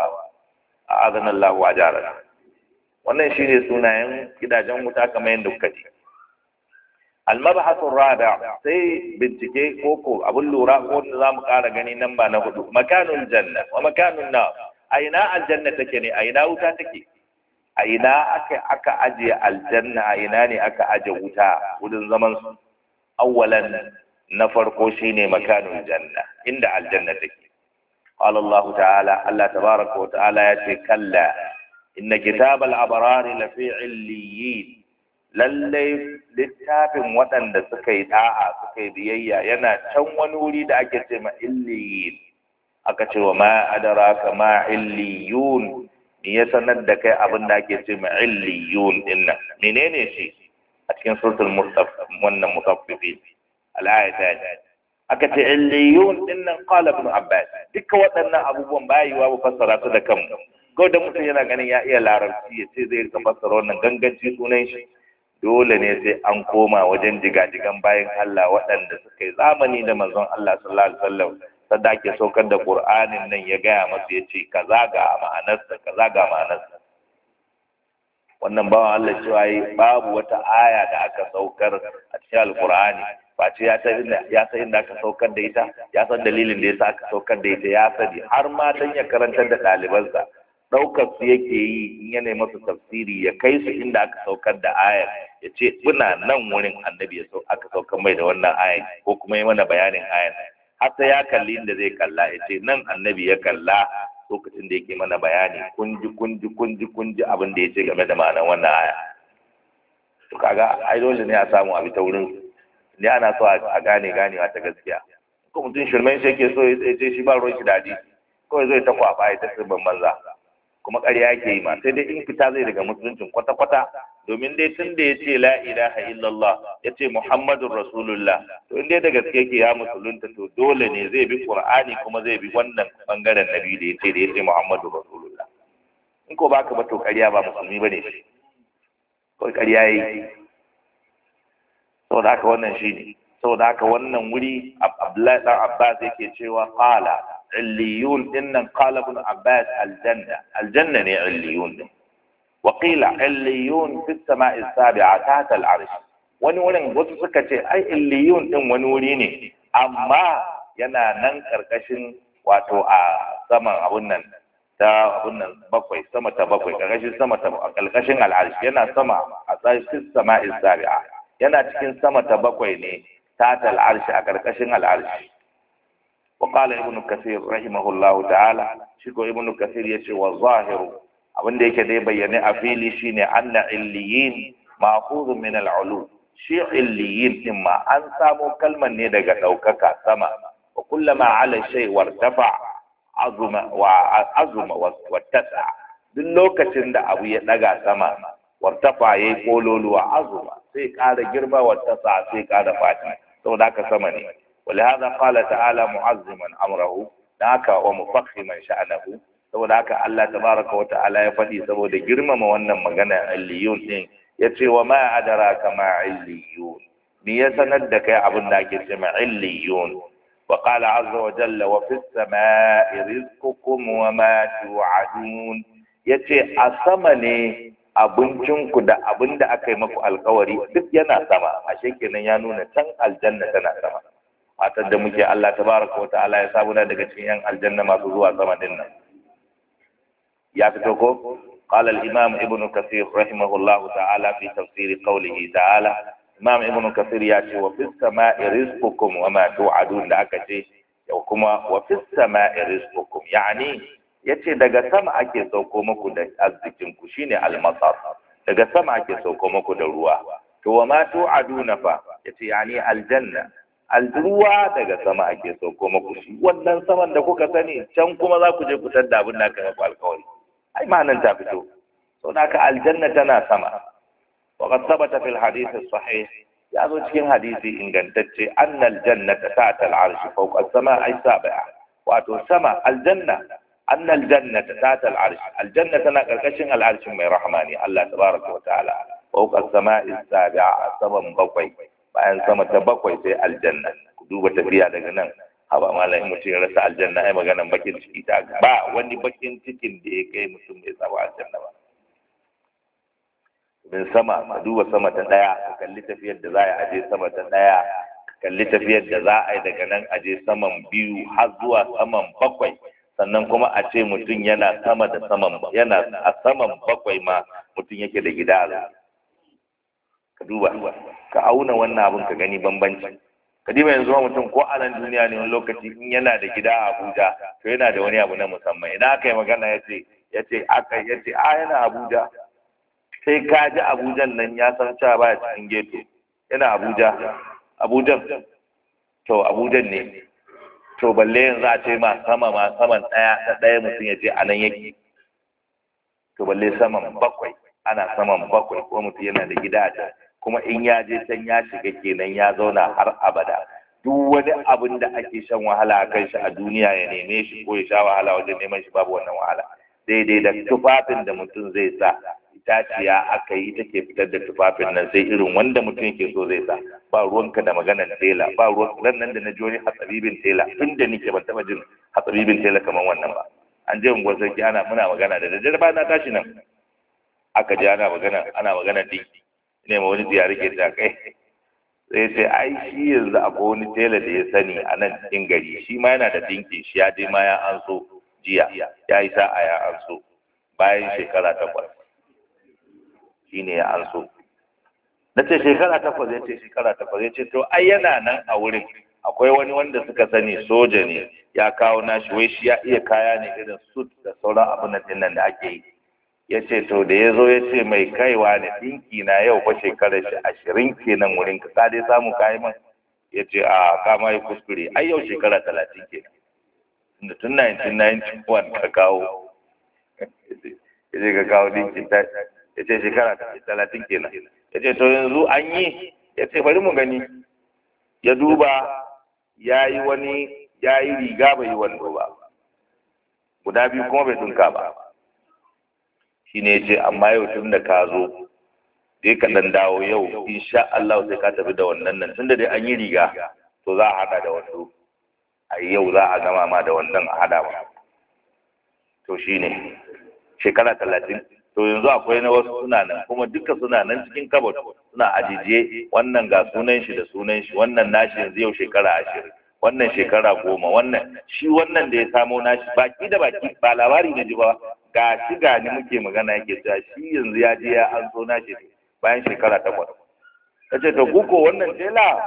a azanallahu wa jarana wannan shine sunayen gidajen wuta kamar yadda kuka ji almabhasu rada sai bincike koko abun lura ko wanda zamu ƙara gani nan ba na hudu makanul janna wa makanun na a ina aljanna take ne a ina wuta take a ina aka aka aje aljanna a ina ne aka aje wuta wurin zaman su awwalan na farko shine makanul janna inda aljanna take qala Allah ta'ala Allah tabaraka wa ta'ala ya ce kalla inna kitabal abrari la fi illiyin lallai littafin waɗanda suka yi da'a suka yi biyayya yana can wani wuri da ake ce ma illiyin aka ce wa ma adraka ma illiyun me ya sanar da kai abin da ake ce ma illiyun dinnan menene shi a cikin suratul mustaf wannan mutaffifin al-ayata aka ce illiyun dinnan qala ibn abbas duka waɗannan abubuwan ba yiwa mu fassara su da kanmu ko da mutum yana ganin ya iya larabci ya ce zai rika fassara wannan ganganci sunan shi dole ne sai an koma wajen jigajigan bayan Allah waɗanda suka yi zamani da manzon Allah sallallahu alaihi wasallam sadda ake saukar da Qur'anin nan ya gaya masa ya ce kaza ga ma'anarsa kaza ga ma'anarsa wannan bawan Allah cewa yi babu wata aya da aka saukar a cikin alkur'ani face ya san inda ya san inda aka saukar da ita ya san dalilin da yasa aka saukar da ita ya sani har ma dan ya karantar da ɗalibansa ɗaukar su yake yi in yana masu tafsiri ya kai su inda aka saukar da ayar ya ce muna nan wurin annabi ya sau aka saukar mai da wannan ayar ko kuma yi mana bayanin ayar har sai ya kalli inda zai kalla ya ce nan annabi ya kalla lokacin da yake mana bayani kunji kunji kunji kunji abin da ya ce game da ma'anar wannan aya to kaga ai dole ne a samu abi ta wurin ne ana so a gane ganewa ta gaskiya ko mutum shirmen shi yake so ya ce shi ba ruwan shi da hadisi kawai zai ta kwaba ya ta sirban banza kuma ƙarya yake yi ma sai dai in fita zai daga musuluncin kwata-kwata domin dai tun da ya ce la ilaha illallah ya ce muhammadun rasulullah to in dai da gaske yake ya musulunta to dole ne zai bi qur'ani kuma zai bi wannan bangaren nabi da ya ce da ya ce muhammadun rasulullah in ko baka ba to ƙarya ba musulmi bane shi kawai ƙarya yayi saboda haka wannan shine saboda haka wannan wuri abdullahi dan abbas yake cewa qala عليون إن قال ابن عباس الجنة الجنة هي عليون وقيل عليون في السماء السابعة تحت العرش wani wurin wasu suka ce ai illiyun din wani wuri ne amma yana nan karkashin wato a saman abun nan ta abun nan bakwai sama ta bakwai karkashin sama ta a karkashin al'arshi yana sama a tsarkin sama isabi'a yana cikin sama ta bakwai ne ta al'arshi a karkashin al'arshi وقال ابن كثير رحمه الله تعالى شكو ابن كثير يشي والظاهر abin da yake dai bayyane a fili shine anna illiyin ma'khudh min al-ulu shi illiyin din ma an samo kalman ne daga daukaka sama wa kullama ala shay wartafa azuma wa azuma wattasa duk lokacin da abu ya daga sama wartafa yayi kololuwa azuma sai ƙara girma wattasa sai ƙara fati saboda haka sama ne ولهذا قال تعالى معظما امره ذاك ومفخما شأنه saboda haka Allah tabaraka wa ta'ala ya faɗi saboda girmama wannan magana illiyun din yace wa ma adraka ma illiyun me ya sanar da kai abin da ake cewa illiyun wa qala azza wa jalla wa fis samai rizqukum wa ma tu'adun yace a sama ne abincinku da abin da aka yi maku alkawari duk yana sama ashe kenan ya nuna can aljanna tana sama matar da muke Allah tabaraka wa ta'ala ya samu daga cikin yan aljanna masu zuwa sama din nan ya fito ko قال الإمام ابن كثير رحمه الله تعالى في تفسير قوله تعالى إمام ابن كثير ياتي وفي السماء رزقكم وما توعدون لأكتي وكما وفي السماء رزقكم يعني yace daga sama ake sauko muku da arzikin ku shine almasar daga sama ake sauko muku da ruwa to wa ma tu'aduna fa yace yani aljanna alruwa daga sama ake sauko muku shi wannan saman da kuka sani can kuma za ku je ku tadda abin da aka maku alkawari ai ma'anan ta fito sau da aka aljanna tana sama wa qad thabata fil hadith sahih ya zo cikin hadisi ingantacce annal jannata ta'ta al-arsh fawqa as-sama'i sab'a wato sama aljanna annal jannata ta'ta al-arsh aljanna tana karkashin al-arsh mai rahmani Allah tabaraka wa ta'ala fawqa as-sama'i sab'a saban bakwai bayan sama ta bakwai sai aljanna ku duba tafiya daga nan haba malam mutum ya rasa aljanna ai maganan bakin ciki ta ba wani bakin cikin da ya kai mutum bai samu aljanna ba bin sama ka duba sama ta daya ka kalli tafiyar da za a aje sama ta daya ka kalli tafiyar da za a yi daga nan aje saman biyu har zuwa saman bakwai sannan kuma a ce mutum yana sama da saman yana a saman bakwai ma mutum yake da gida a ka duba ka auna wannan abin ka gani bambanci ka diba yanzu ma mutum ko a nan duniya ne wani lokaci in yana da gida a Abuja to yana da wani abu na musamman idan aka yi magana ya ce ya ce aka ya ce a yana Abuja sai ka ji Abujan nan ya san cewa baya cikin geto yana Abuja Abujan to Abujan ne to balle yanzu a ce ma sama ma saman ɗaya da ɗaya mutum ya ce a nan yake to balle saman bakwai ana saman bakwai ko mutum yana da gida a can kuma in ya je can ya shiga kenan ya zauna har abada duk wani abin da ake shan wahala a kan shi a duniya ya neme shi ko ya sha wahala wajen neman shi babu wannan wahala daidai da tufafin da mutum zai sa itaciya aka yi ita ke fitar da tufafin nan sai irin wanda mutum yake so zai sa ba ruwanka da maganar tela ba ruwan ran nan da na ji wani hatsabibin tela tun da nike ban taba jin hatsabibin tela kamar wannan ba an je unguwar sarki ana muna magana da daddare ba na tashi nan aka je ana magana ana magana dinki ne ma wani ziyari ke ta kai sai ce ai shi yanzu akwai wani tela da ya sani a nan cikin gari shi ma yana da dinki shi ya je ma ya an so jiya ya yi sa'a ya an so bayan shekara takwas shi ne ya an so na ce shekara takwas ya ce shekara takwas ya ce to ai yana nan a wurin akwai wani wanda suka sani soja ne ya kawo nashi wai shi ya iya kaya ne irin suit da sauran abin nan da ake yi ya ce to da ya zo ya ce mai kaiwa ne ɗinki na yau fa shekarar shi ashirin kenan wurin ka dai samu kayi man ya ce a kama yi kuskure ai yau shekara talatin kenan tunda tun 1991 ka kawo ya ce ka kawo ɗinki ta ya ce shekara talatin kenan ya ce to yanzu an yi ya ce bari mu gani ya duba ya yi wani ya yi riga bai yi wando ba guda biyu kuma bai dunka ba shi ne ce amma yau tun da ka zo dai ka dan dawo yau insha Allah sai ka tafi da wannan nan tunda dai an yi riga to za a hada da wando a yau za a gama ma da wannan a hada ma to shine shekara talatin to yanzu akwai na wasu suna nan kuma duka suna nan cikin kabot suna ajiye wannan ga sunan shi da sunan shi wannan nashi yanzu yau shekara ashirin wannan shekara goma wannan shi wannan da ya samo nashi baki da baki ba labari na ji ba ga shi ga ni muke magana yake cewa shi yanzu ya je ya an so nashi bayan shekara takwas ta ce to kuko wannan tela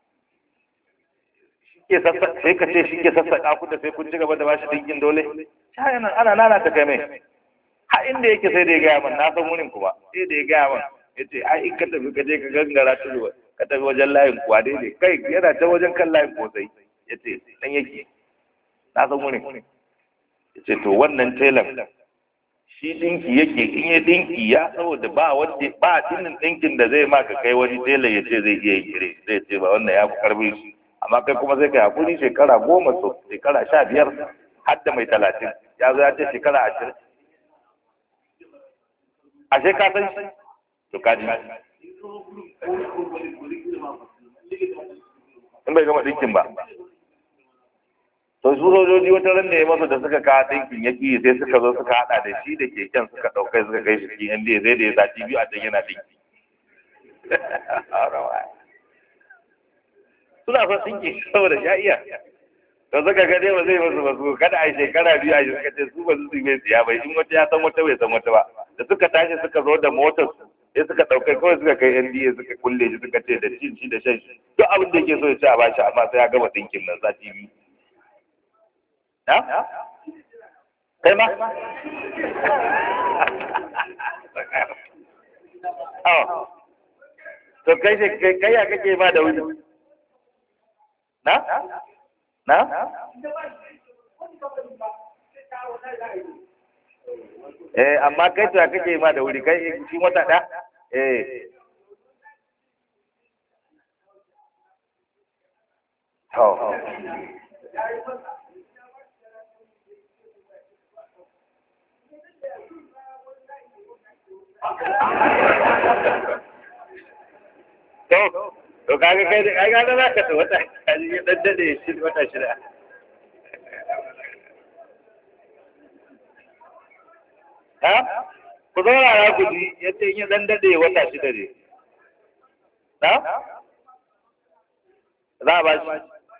sai ka ce shi ke sassaƙa ku da sai kun ci gaba da bashi dinkin dole shayi nan ana nana ta kai mai har inda yake sai da ya gaya min na san wurin kuma sai da ya gaya min ya ce ai in ka tafi ka je ka gangara tudu ka tafi wajen layin kuwa daidai kai yana ta wajen kan layin kosai ya ce nan yake na san wurin ya ce to wannan telan shi dinki yake in ya dinki ya saboda ba wanda ba dinin dinkin da zai maka kai wani tela ya ce zai iya kire zai ce ba wannan ya fi karbi shi amma kai kuma sai kai hakuri shekara goma so shekara sha biyar har da mai talatin ya zo ya ce shekara ashirin ashe ka san shi to ka ji in bai gama dinkin ba to su sojoji wata ran da ya masa da suka kawo dinkin ya ƙi sai suka zo suka haɗa da shi da keken suka ɗaukai suka kai shi cikin NDA sai da ya sati biyu a can yana dinki suna son dinki saboda ya iya to suka ga dai ba zai masu ba su kada a yi shekara biyu a yi suka ce su ba su su bai siya bai in wata ya san wata bai san wata ba da suka tashi suka zo da motar su sai suka ɗaukai kawai suka kai NDA suka kulle shi suka ce da cin shi da shan shi duk abin da yake so ya ci a bashi amma sai ya gama dinkin nan sati biyu ha kai ma oh to kai kai kai ya kake ma da wuri na na eh amma kai to kake ma da wuri kai shi wata da eh to to to kaga kai da kaga da zaka ta wata kaji ya daddade shi wata shida ha ku zauna ya guji yace in ya dan dade wata shida ne na za a ba shi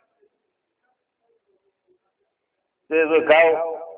sai zo kawo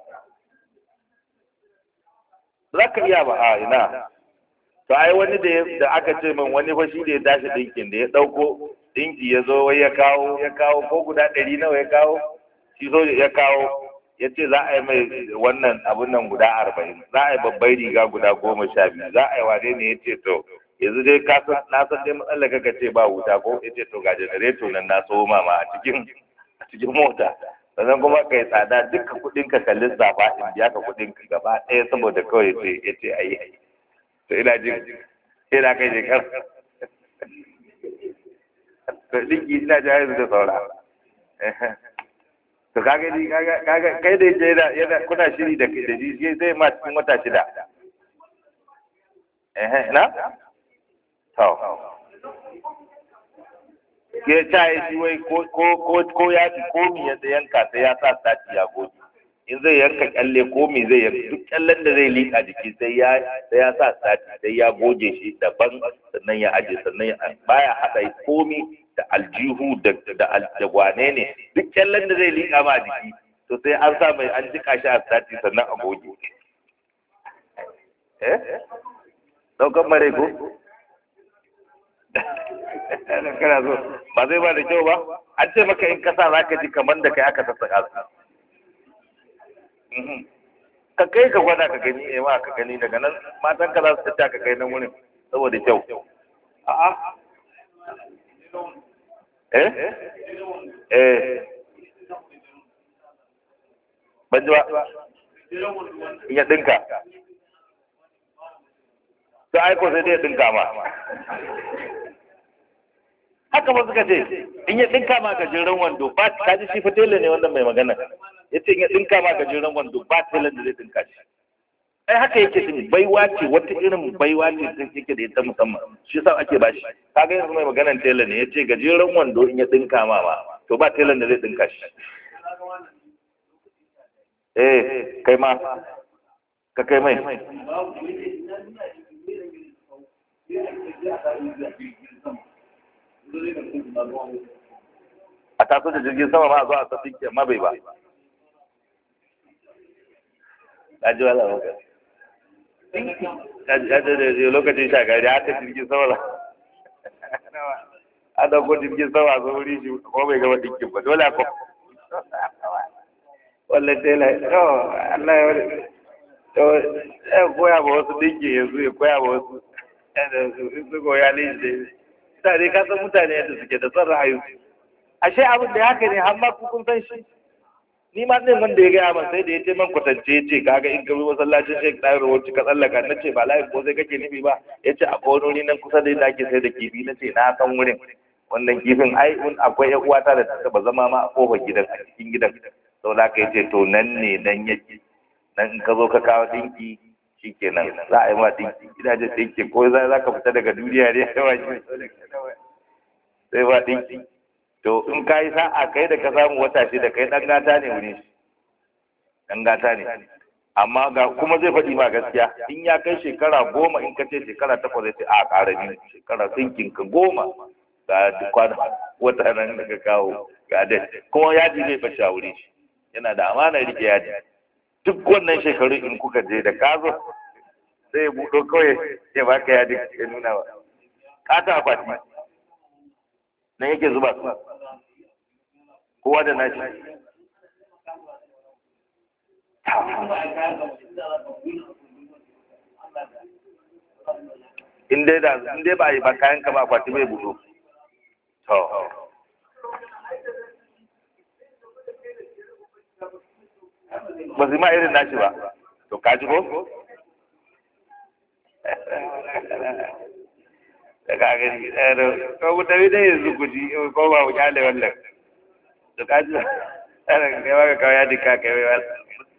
za ka iya ba a ina to ai wani da aka ce min wani fa shi da ya tashi dinkin da ya dauko dinki ya zo wai ya kawo ya kawo ko guda ɗari nawa ya kawo shi so ya kawo ya ce za a yi mai wannan abun nan guda arba'in za a yi babbar riga guda goma sha biyu za a yi wane ne ya ce to yanzu dai ka san na san dai matsalar kaka ce ba wuta ko ya ce to ga janareto nan na so mama a cikin a cikin mota sannan kuma ka yi tsada duka kuɗin ka kalli zafa in biya ka kuɗin ka gaba ɗaya saboda kawai ce ya ce a yi to ina jin ina kai shekar to ɗinki ina ji yanzu da saura to kaga ni kaga kai da yake yana yana kuna shiri da da shi zai ma cikin wata shida eh na to ke ta yi shi wai ko ko ko ya ci ko mi ya yanka sai ya sa sati ya goge in zai yanka kyalle ko mi zai yanka duk kyallen da zai liƙa jiki sai ya sai ya sa sati sai ya goge shi daban sannan ya aje sannan ya baya hada komi da aljihu da da da wane ne duk kyallen da zai liƙa ma jiki to sai an sa mai an jika shi a sati sannan a goge eh daukan mare ko kana so ba zai ba da kyau ba an ce maka in kasa za ka ji kamar da kai aka sassaƙa su ka kai ka gwada ka gani eh ma ka gani daga nan matan ka za su tattaka ka kai nan wurin saboda kyau a'a eh eh ban ji ba in ya dinka to ai ko sai dai ya dinka ma haka ba suka ce in ya dinka ma gajeren wando ba ka ji shi fa tela ne wannan mai magana ya ce in ya dinka ma gajeren wando ba tela da zai dinka shi ai haka yake shi baiwa ce wata irin baiwa ce ta yake da ita musamman shi yasa ake ba shi kaga yanzu mai maganan tela ne ya ce gajeren wando in ya dinka ma ma to ba telan da zai dinka shi eh kai ma ka kai mai a taso da jirgin sama ma a zo a sassin ke ma bai ba a ji wala waka ya ce da lokacin shagari a ta jirgin sama da a dauko jirgin sama a zo wuri shi ko bai gaba dinkin ba dole ko wallan tela oh Allah ya wani to ya koya ba wasu dinki yanzu ya koya ba wasu da su su goya ne da mutane ka san mutane yadda suke da son ra'ayi ashe abin da haka ne har ma ku kun san shi ni ma din wanda ya gaya min sai da ya ce man kwatance ya ce kaga in ka bi masallacin Sheikh Dawud wacce ka tsallaka na ce ba layin ko sai kake nufi ba ya ce akwai wani wuri nan kusa da inda ake sai da kifi na ce na san wurin wannan kifin ai in akwai ƴan uwata da ta taba zama ma a kofar gidan a cikin gidan saboda haka ya ce to nan ne nan yake nan in ka zo ka kawo dinki shikenan za a yi ma dinki gidajen dinki ko za ka fita daga duniya ne sai ba dinki to in ka yi sa'a kai da ka samu wata shi da kai ɗan gata ne wuri shi ɗan gata ne amma ga kuma zai faɗi ma gaskiya in ya kai shekara goma in ka ce shekara takwas zai ce a ƙara biyu shekara sinkin ka goma ga kwana wata nan da ka kawo ga dai kuma yaji zai bashi a wuri shi yana da amana rike yaji duk wannan shekaru in kuka je da ka zo sai buɗo kawai ya baka yaji ya nuna ba ka ta akwati nan yake zuba su kowa da nashi in dai da in dai ba yi ba kayan ka ba kwati bai budo to ba su ma irin nashi ba to ka ji ko da ka gani ko mutane dai yanzu ku ji ko ba ku kyale wannan to ka ji ana kai ba ka kawo ya dika kai bai wannan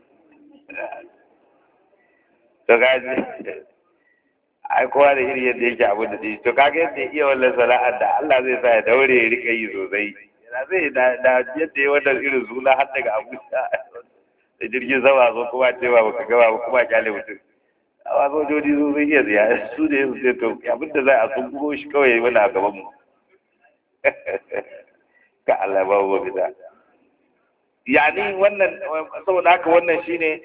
to ka ji ai kowa da iri yadda yake abin da zai to kaga yadda ya iya wannan sana'ar da Allah zai sa ya daure ya rika yi sosai yana zai da da yadda ya wannan irin suna har daga Abuja da jirgin sama zo kuma cewa baka gaba ba kuma kyale mutum amma sojoji su sun iya ziya su da yanzu sai to abin da za a sun bugo shi kawai wani a gaban mu ka Allah ba mu fita yani wannan saboda haka wannan shine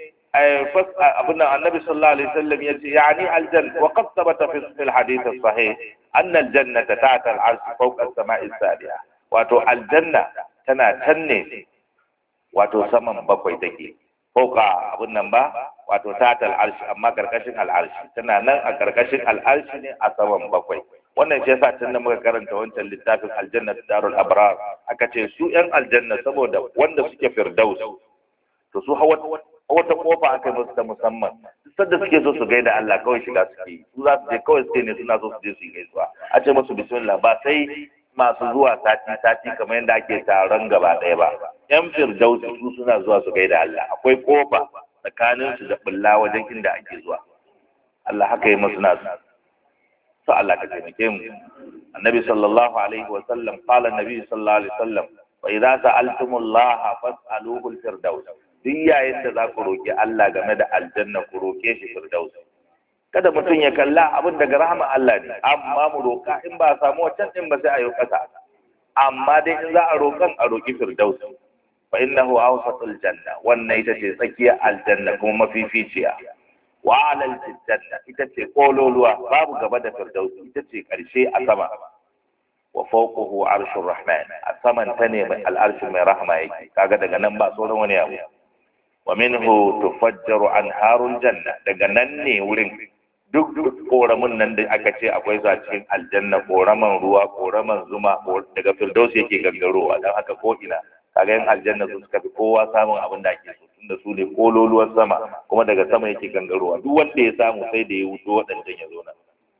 abin annabi sallallahu alaihi wasallam yace yani aljanna wa qad thabata fi alhadith as-sahih anna aljannata ta'ta al-arsh fawqa as-sama'i as-sabi'a wato aljanna tana can ne wato saman bakwai take fauka abun nan ba wato ta'ta al-arsh amma karkashin al-arsh tana nan a karkashin al-arsh ne a saman bakwai wannan shi yasa tun da muka karanta wancan littafin aljanna darul abrar aka ce su yan aljanna saboda wanda suke firdaus to su hawa wata kofa aka musu ta musamman sadda suke so su gaida Allah kawai shiga suke yi su za su je kawai suke ne suna so su je su yi gaisuwa a ce musu bismillah ba sai masu zuwa sati sati kamar yadda ake taron gaba ɗaya ba yan firdausi su suna zuwa su gaida Allah akwai kofa tsakanin su da bulla wajen inda ake zuwa Allah haka yi musu nasu to Allah ka taimake mu annabi sallallahu alaihi wa sallam qala annabi sallallahu alaihi wa sallam wa idza sa'altumullaha fas'aluhu al-firdaus duk yayin da za ku roƙi Allah game da aljanna ku roƙe shi firdaus kada mutum ya kalla abin daga rahama Allah ne amma mu roƙa in ba a samu wancan din ba sai a yi ƙasa amma dai in za a roƙan a roƙi firdaus fa innahu awsatul janna wannan ita ce tsakiyar aljanna kuma mafificiya wa alal janna ita ce kololuwa babu gaba da firdaus ita ce ƙarshe a sama wa fawqahu arshur rahman a saman ta ne mai al'arshi mai rahama yake kaga daga nan ba sauran wani abu wa minhu tufajjaru anharul janna daga nan ne wurin duk koramin nan da aka ce akwai su a cikin aljanna koraman ruwa koraman zuma daga firdaus yake gangarowa dan haka ko ina kaga yan aljanna su suka fi kowa samun abin da ake so tunda su ne kololuwar sama kuma daga sama yake gangarowa duk wanda ya samu sai da ya wuto waɗancan ya zo nan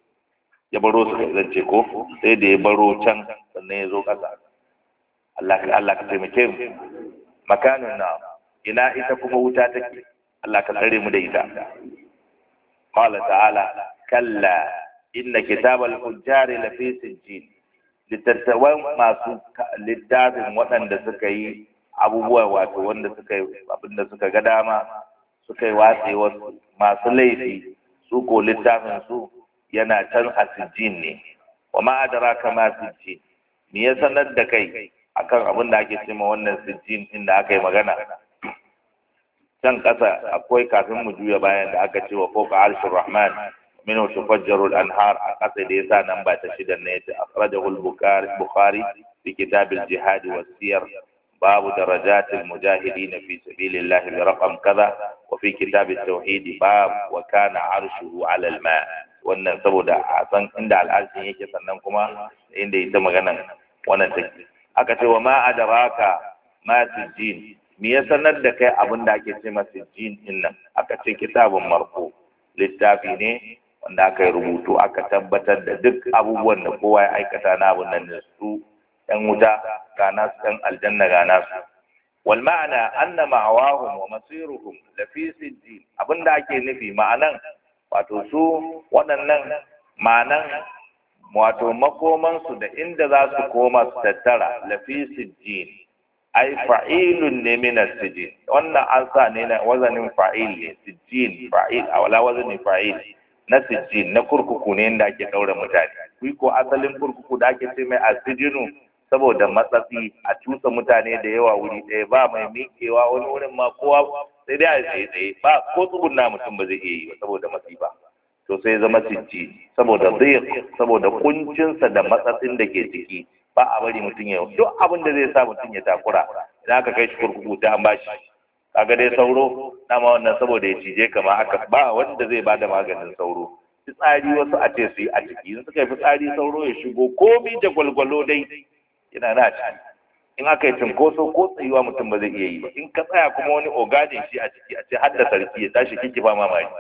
ya baro su kai zance ko sai da ya baro can sannan ya zo ƙasa Allah ka Allah ka taimake mu makanin na ina ita kuma wuta take Allah ka tsare mu da ita qala ta'ala kalla inna kitabal fujjari lafi sijjin litattawan masu littafin waɗanda suka yi abubuwa wato wanda suka yi abinda suka ga dama suka yi watse wasu masu laifi su ko littafin su yana can a sijjin ne wa ma adraka ma sijjin me ya sanar da kai akan abin da ake cewa wannan sijjin inda aka yi magana can ƙasa akwai kafin mu juya bayan da aka ce wa fawqa arshir rahman minhu tufajjaru al-anhar a ƙasa da yasa nan ba ta shida ne ta akhrajahu al-bukhari bukhari fi kitab al-jihad wa siyar باب درجات المجاهدين في سبيل الله برقم كذا وفي كتاب التوحيد باب وكان عرشه على الماء wannan saboda a san inda al'arshin yake sannan kuma inda ita maganan wannan take aka ce wa ma adraka ma sijjin me ya sanar da kai abin da ake ce masa sijjin din nan aka ce kitabun marfu littafi ne wanda aka yi rubutu aka tabbatar da duk abubuwan da kowa ya aikata na abin nan da su ‘yan wuta ga nasu ‘yan aljanna ga nasu. Wal ma'ana anna ma'awahum wa masiruhum la fi sijjin abinda ake nufi ma'anan wato su waɗannan ma'anan wato makomansu da inda za su koma su tattara la fi sijjin ai fa'ilun ne min sijjin wannan an sa ne na wazanin fa'il ne sijjin fa'il a wala wazanin fa'il na sijjin na kurkuku ne inda ake ɗaure mutane ku ko asalin kurkuku da ake ce mai asijinu saboda matsatsi a cusa mutane da yawa wuri ɗaya ba mai miƙewa wani wurin ma kowa sai dai a tsaye tsaye ba ko tsugunna mutum ba zai iya yi ba saboda masifa to sai zama sijji saboda zai saboda kuncinsa da matsatsin da ke ciki ba a bari mutum ya duk abin da zai sa mutum ya takura idan aka kai shi kurkuku ta an bashi kaga dai sauro dama wannan saboda ya cije kama haka ba wanda zai bada maganin sauro fitsari wasu a ce su yi a ciki in suka yi fitsari sauro ya shigo komi da gwalgwalo dai yana na ciki in aka yi cinkoso ko tsayuwa mutum ba zai iya yi ba in ka tsaya kuma wani ogadin shi a ciki a ce har da sarki ya tashi kiki ba mamaki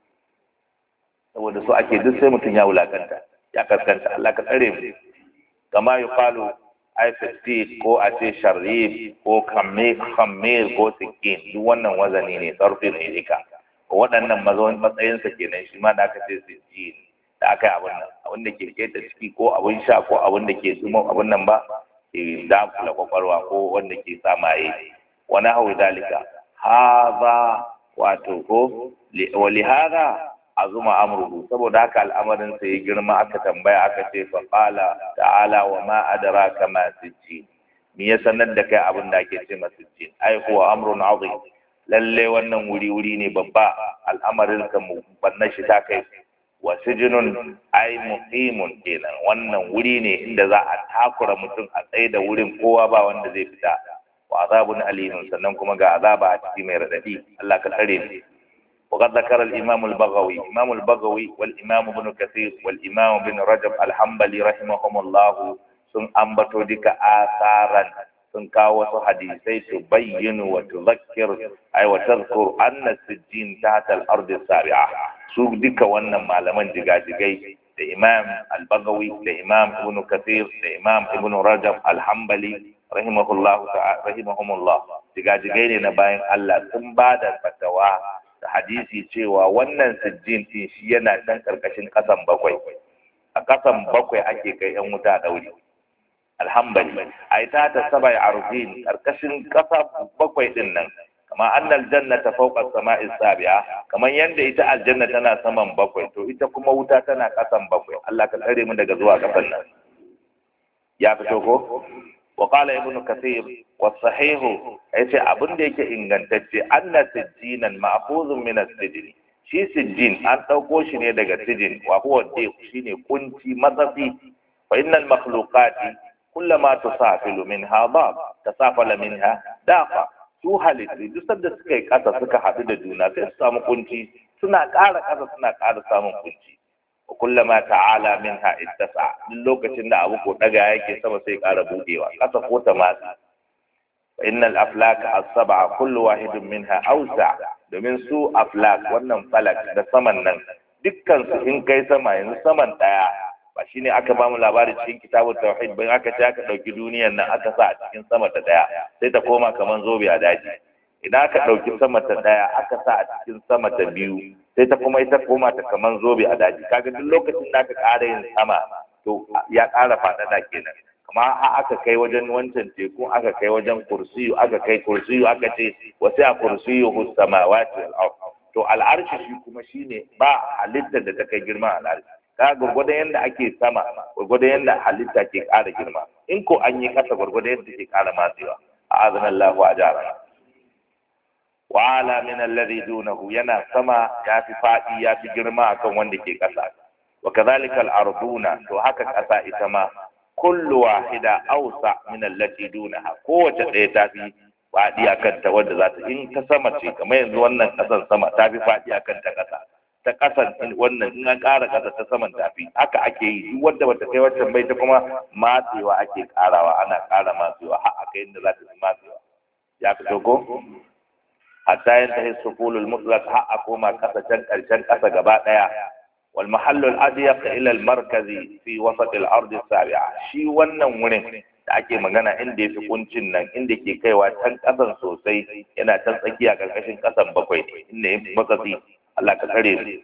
saboda so ake duk sai mutum ya wulakanta ya kaskanta Allah ka tsare mu kama yuqalu aifatit ko a ce sharif ko kamme kamme ko sikin duk wannan wazani ne sarfi ne dika waɗannan matsayinsa kenan shi ma da aka ce sijjin da aka yi abin nan abin da ke keta ciki ko abin sha ko abin da ke zuma abin nan ba ke dakula kwakwalwa ko wanda ke sa maye wani hau dalika haza wato ko wali haza azuma amruhu saboda haka al'amarin sa ya girma aka tambaya aka ce fa qala ta'ala wa ma adraka ma sijjin me ya sanar da kai abin da ake ce masa sijjin ai huwa amrun azim lalle wannan wuri wuri ne babba al'amarin ka mu bannan shi ta kai wa sijinun ai muqimun kenan wannan wuri ne inda za a takura mutum a tsaye da wurin kowa ba wanda zai fita wa azabun alimun sannan kuma ga azaba a ciki mai radadi Allah ka tsare mu وقد ذكر الإمام البغوي إمام البغوي والإمام ابن كثير والإمام ابن رجب الحنبلي رحمهم الله sun ambato duka asaran sun kawo wasu hadisai su bayyana wa tuzakkir ay wa tadhkur anna sijjin tahta al-ard as-sabi'a su duka wannan malaman jigajigai da imam al-bagawi da imam ibn kathir da imam ibn rajab al-hanbali rahimahullah rahimahumullah jigajigai ne na bayan Allah sun ba da fatawa da hadisi cewa wannan sijjin din shi yana can karkashin kasan bakwai a kasan bakwai ake kai yan wuta dauri alhambali ai ta ta sabai arjin karkashin kasa bakwai din nan kama annal jannata fawqa as-sama'i sabi'a kaman yanda ita aljanna tana saman bakwai to ita kuma wuta tana kasan bakwai Allah ka tsare mu daga zuwa kasan nan ya fito ko wa qala ibnu kathir wa sahihu yace abin da yake ingantacce anna sijjinan ma'khuzun min as-sijni shi sijjin an dauko shi ne daga sijin wa huwa shine kunci matsafi fa innal makhluqati kullama tusafilu minha dab tasafala minha dafa su halittu duk sanda suka yi kasa suka haɗu da juna sai su samu kunci suna ƙara ƙasa suna ƙara samun kunci wa kullama ta'ala minha ittasa duk lokacin da abu ko daga yake sama sai ƙara budewa ƙasa ko ta matsi fa innal aflak as-sab'a kullu wahidin minha awsa domin su aflak wannan falak da saman nan dukkan su in kai sama yanzu saman daya ba shine aka bamu labarin cikin kitabun tauhid bayan aka ce aka dauki duniyar nan aka sa a cikin sama ta daya sai ta koma kaman zobe a daji idan aka dauki sama ta daya aka sa a cikin sama ta biyu sai ta kuma ita koma ta kaman zobe a daji kaga duk lokacin da aka ƙara yin sama to ya ƙara faɗaɗa kenan kama a aka kai wajen wancan teku aka kai wajen kursiyu aka kai kursiyu aka ce wasu a kursiyu samawati wal ard to al'arshi shi kuma shine ba halittar da ta kai girman al'arshi ka gwargwadon yadda ake sama gwargwadon yadda halitta ke ƙara girma in ko an yi ƙasa gwargwadon yadda ke ƙara matsewa a azan Allah wa ajara wa ala min alladhi dunahu yana sama ya fi faɗi ya fi girma akan wanda ke ƙasa wa kadhalika al-arduna to haka ƙasa ita ma kullu wahida awsa min allati dunaha kowace ɗaya ta fi faɗi akan ta wanda za ta in ta sama ce kamar yanzu wannan ƙasan sama ta fi faɗi akan ta ƙasa ta ƙasan wannan in an ƙara ƙasa ta saman tafi haka ake yi duk wanda bata kai wancan bai ta kuma matsewa ake ƙarawa ana ƙara matsewa har aka inda za ta fi matsewa ya fito ko hatta yin tahi sufulul mutlaq har a koma ƙasa can ƙarshen ƙasa gaba ɗaya wal mahallul adyaq ila al markazi fi wasat al ard sabi'a shi wannan wurin da ake magana inda yafi kuncin nan inda ke kaiwa can ƙasan sosai yana can tsakiya ƙarƙashin ƙasan bakwai inda yafi matsatsi Allah ka tsare mu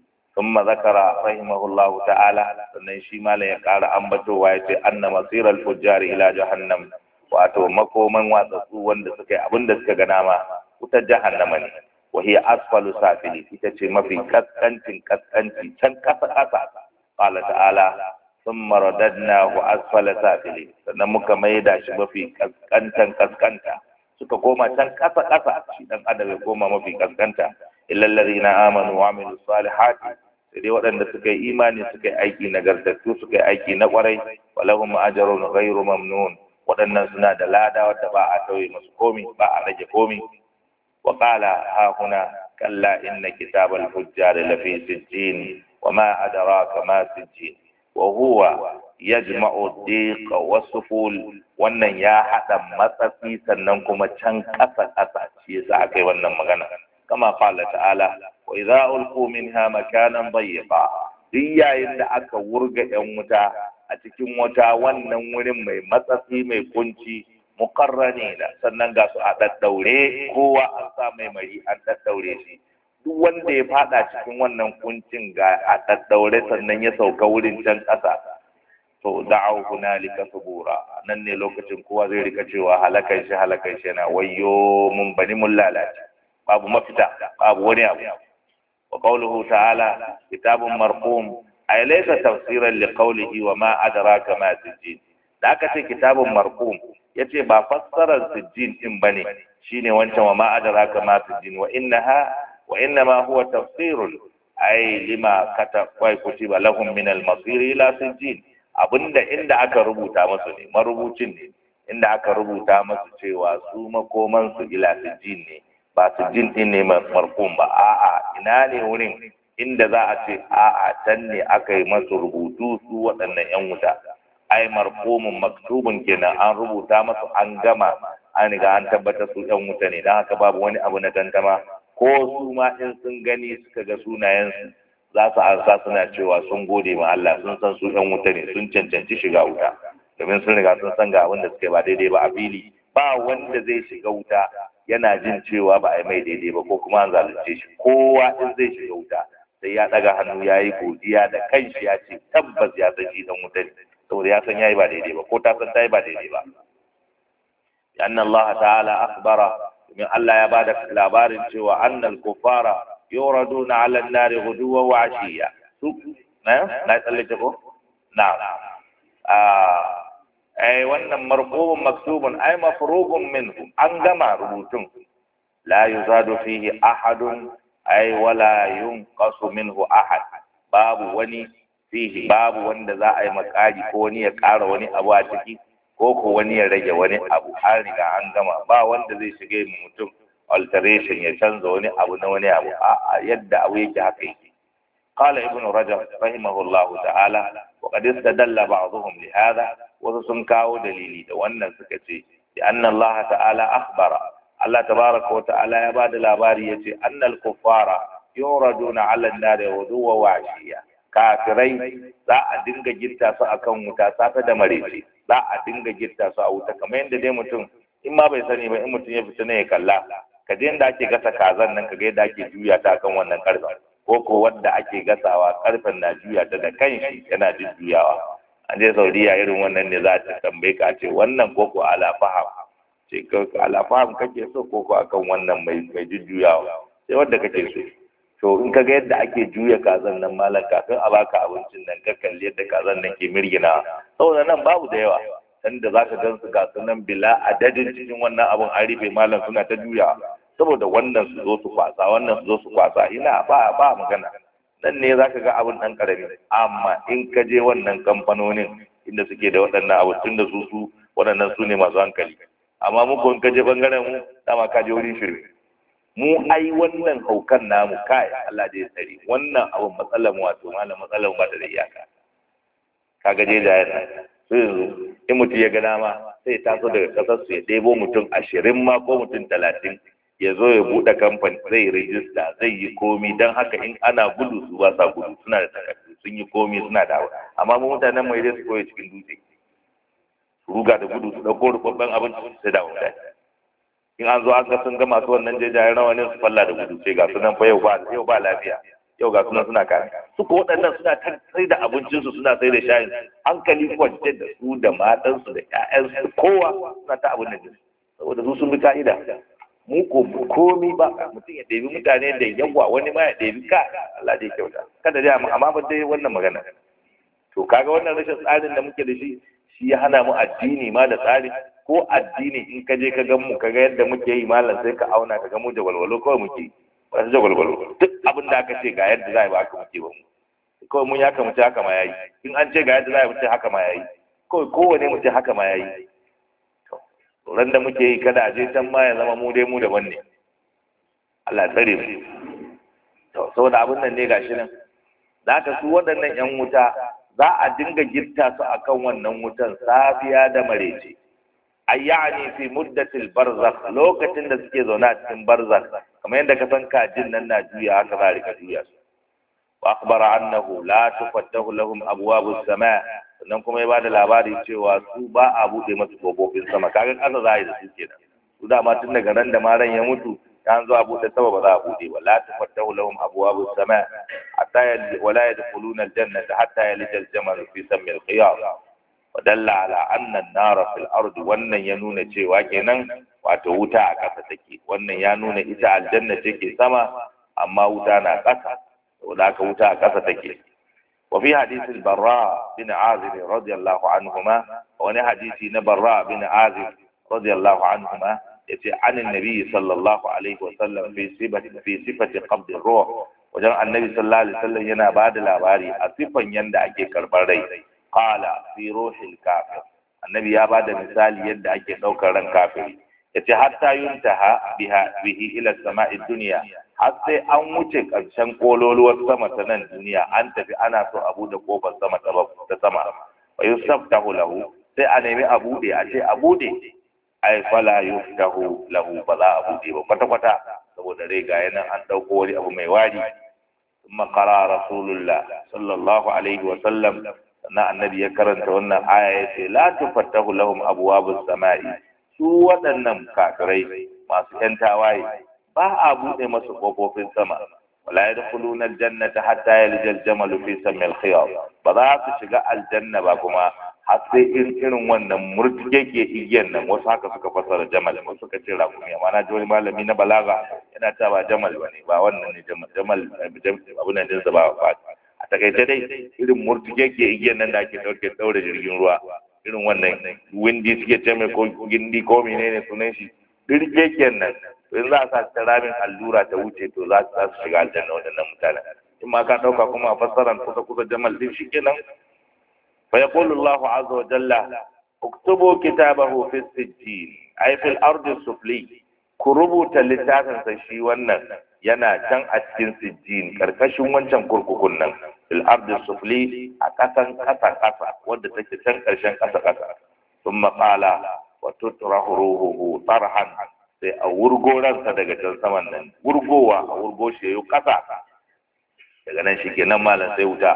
ثم ذكر رحمه الله تعالى sannan shi malam ya ƙara ambatowa ya ce anna masiral fujjar ila jahannam wato makoman watsatsu wanda suka yi abin da suka ga nama wutar jahannama ne wa hiya asfalu safili ita ce mafi kaskancin kaskanci can kasa kasa qala ta'ala thumma radadnahu asfala safili sannan muka maida shi mafi kaskantan kaskanta suka koma can kasa kasa shi dan adam ya koma mafi kaskanta illal ladina amanu wa amilus salihati sai dai waɗanda suka yi imani suka yi aiki nagartattu suka yi aiki na ƙwarai walahum ajrun ghairu mamnun waɗannan suna da lada wadda ba a tauye musu komi ba a rage komi wa qala ha huna kalla inna kitabal fujjar lafi sijjin wa ma adraka ma sijjin wa huwa yajma'u diq wa suful wannan ya hada matsatsi sannan kuma can ƙasa ƙasa shi yasa aka yi wannan magana kama qala ta'ala wa idza ulqu minha makanan dayyiqa duk yayin da aka wurga yan wuta a cikin wata wannan wurin mai matsatsi mai kunci muqarrani da sannan ga su a daddaure kowa an sa mai mari an daddaure shi duk wanda ya fada cikin wannan kuncin ga a daddaure sannan ya sauka wurin can ƙasa to da'au hunalika subura nan ne lokacin kowa zai rika cewa halakan shi halakan shi yana wayyo mun bani mun lalace babu mafita babu wani abu wa qawluhu ta'ala kitabun marqum ay laysa tafsiran li qawlihi wa ma adraka ma sijjin da aka ce kitabun marqum yace ba fassarar sijjin din bane shine wancan wa ma adraka ma sijjin wa innaha wa innama huwa tafsirun ay lima kata wa kutiba lahum min al-masir ila sijjin abinda inda aka rubuta musu ne marubucin ne inda aka rubuta musu cewa su makoman su ila sijjin ne ba su jin din ne markun ba a'a ina ne wurin inda za a ce a'a can ne aka yi masu rubutu su waɗannan yan wuta ai marqumun maktubun kenan an rubuta masu an gama an riga an tabbatar su yan wuta ne don haka babu wani abu na tantama ko su ma in sun gani suka ga sunayensu za su ansa suna cewa sun gode ma Allah sun san su yan wuta ne sun cancanci shiga wuta domin sun riga sun san ga abin da suke ba daidai ba a fili ba wanda zai shiga wuta yana jin cewa ba a yi mai daidai ba ko kuma an zalunce shi kowa in zai shiga wuta sai ya daga hannu ya yi godiya da kanshi ya ce tabbas ya san shi dan wuta ne saboda ya san ya yi ba daidai ba ko ta san ta yi ba daidai ba anna Allah ta'ala akhbara domin Allah ya bada labarin cewa annal kufara yuraduna 'ala an-nar ghuduwa wa 'ashiya su na na tsallake ko na'am ah ai wannan marqubun maktubun ai mafrugun minhu an gama rubutun la yuzadu fihi ahadun ai wala yunqasu minhu ahad babu wani fihi babu wanda za a yi makari ko wani ya ƙara wani abu a ciki ko ko wani ya rage wani abu an riga an gama ba wanda zai shiga mutum alteration ya canza wani abu na wani abu a yadda abu yake haka yake قال ابن رجب رحمه الله تعالى وقد استدل بعضهم لهذا وسن كاو دليلي da wannan suka ce bi anna Allah ta'ala akhbara Allah tabaraka wa ta'ala ya bada labari yace annal kuffara yuraduna 'ala an-nar wuduwa wa 'ashiya kafirai za a dinga gitta su akan wuta safe da marece za a dinga gitta su a wuta kamar yadda dai mutum in ma bai sani ba in mutum ya fita ne ya kalla ka je yadda ake gasa kazan nan ka ga yadda ake juya ta akan wannan karfen ko ko wadda ake gasawa karfen na juya ta da kanshi yana jujjuyawa an je saudiya irin wannan ne za ta tambaye ka ce wannan ko ko alafaham ce ka alafaham kake so ko ko akan wannan mai mai jujjuyawa sai wadda kake so to in ka ga yadda ake juya kazan nan malam kafin a baka abincin nan ka kalli yadda kazan nan ke mirgina saboda nan babu da yawa sanda zaka gan su ga nan bila adadin cikin wannan abun an rufe malam suna ta juya saboda wannan su zo su kwasa wannan su zo su kwasa ina ba ba magana nan ne zaka ga abun dan karami amma in ka je wannan kamfanonin inda suke da waɗannan abu tun da su su waɗannan su ne masu hankali amma mu ko in ka je bangaren mu dama ka je wurin shirme mu ai wannan haukan namu kai Allah da ya tsare wannan abun matsalar mu wato malam matsalar ba ta da iyaka kaga je da yana sai yanzu in mutum ya ga dama sai ya taso daga kasar su ya ɗebo mutum ashirin ma ko mutum talatin ya zo ya buɗe kamfani zai rijista zai yi komi don haka in ana gudu su ba sa gudu suna da takardu sun yi komi suna da abu amma mu mutanen mai dai su koya cikin dutse su ruga da gudu su ɗauko rubabban abin sai da mutane in an zo an ga sun ga masu wannan jejayen rawanin su falla da gudu sai ga sunan fa yau ba yau ba lafiya yau ga sunan suna kare suka waɗannan suna ta sai da abincinsu suna sai da shayin hankali kwance da su da matansu da ƴaƴansu kowa suna ta abin da saboda su sun bi ka'ida mu ko komi ba mutum ya ɗebi mutane da yawa wani ma ya ɗebi ka Allah dai kyauta kada dai amma ba dai wannan magana to kaga wannan rashin tsarin da muke da shi shi ya hana mu addini ma da tsari ko addini in ka je ka gan mu ka ga yadda muke yi malam sai ka auna ka ga mu da walwalo kawai muke yi ba su jagwalgwalo duk abin da aka ce ga yadda za a yi ba haka muke ba mu kawai mun ya kama ce haka ma ya yi in an ce ga yadda za a yi mu ce haka ma ya yi kawai kowane mu ce haka ma ya yi ran da muke yi kada a je can ma ya zama mu dai mu daban ne Allah tsare mu to saboda abin nan ne gashi nan da haka su waɗannan yan wuta za a dinga girta su akan wannan wutan safiya da marece ayyani fi muddatil barzakh lokacin da suke zaune a cikin barzakh kamar yadda ka san kajin nan na juya haka za a rika juya su wa akhbara annahu la tufattahu lahum abwabus sama sannan kuma ya bada labari cewa su ba a bude masu kofofin sama kaga kasa za a yi da su kenan su dama tun daga ran da maran ya mutu ya zo a bude sama ba za a bude ba la tufattahu lahum abwabus sama hatta wala yadkhuluna aljannata hatta yalija aljamal fi sammi alqiyam wadalla ala anna an-nara fil ardi wannan ya nuna cewa kenan wato wuta a ƙasa take wannan ya nuna ita aljanna take sama amma wuta na ƙasa saboda haka wuta a ƙasa take wa fi hadisi barra bin azib radiyallahu anhuma wani hadisi na barra bin azib radiyallahu anhuma yace an annabi sallallahu alaihi wa sallam fi sifati fi sifati qabd ruh wajen annabi sallallahu alaihi wasallam yana bada labari a sifan yanda ake karbar rai qala fi ruhil kafir annabi ya bada misali yadda ake daukar ran kafiri yace hatta yuntaha biha bihi ila sama'id dunya har sai an wuce karshen kololuwar sama ta nan duniya an tafi ana so a bude kofar sama ta sama wa yusaftahu lahu sai a nemi a bude a ce a bude ai fala yuftahu lahu ba za a bude ba kwata kwata saboda rai ga yanan an dauko wani abu mai wari ثم قرأ رسول الله صلى الله عليه وسلم sannan annabi ya karanta wannan aya ya ce la tufattahu lahum abwabus samai su waɗannan kafirai masu ƴan tawaye ba a buɗe masu ƙofofin sama wala yadkhuluna aljannata hatta yalija aljamal fi sammi alkhiyar ba za su shiga aljanna ba kuma har sai in irin wannan murtike ke igiyan nan wasu haka suka fasara jamal wasu suka ce rakumi amma na ji wani malami na balaga yana ta ba jamal ba ne ba wannan ne jamal jamal abu nan dinsa ba a takaice dai irin murtuke ke igiyan nan da ake ɗauke ɗaure jirgin ruwa irin wannan windi suke ce mai ko gindi ko menene sunan shi dirgegen nan in za a sa ta ramin allura ta wuce to za su shiga aljanna waɗannan mutanen in ma ka ɗauka kuma a fassaran kusa kusa jamal din shi kenan fa yaqulu Allahu azza wa jalla uktubu kitabahu fi sijjin ay fil ardi sufli ku rubuta littafin sa shi wannan yana can a cikin sijjin karkashin wancan kurkukun nan fil ardi sufli a kasan kasa kasa wanda take can karshen kasa kasa thumma qala wa tutrahu ruhuhu tarhan sai a wurgo ransa daga can saman nan wurgowa a wurgo shi yayi kasa daga nan shi kenan malam sai wuta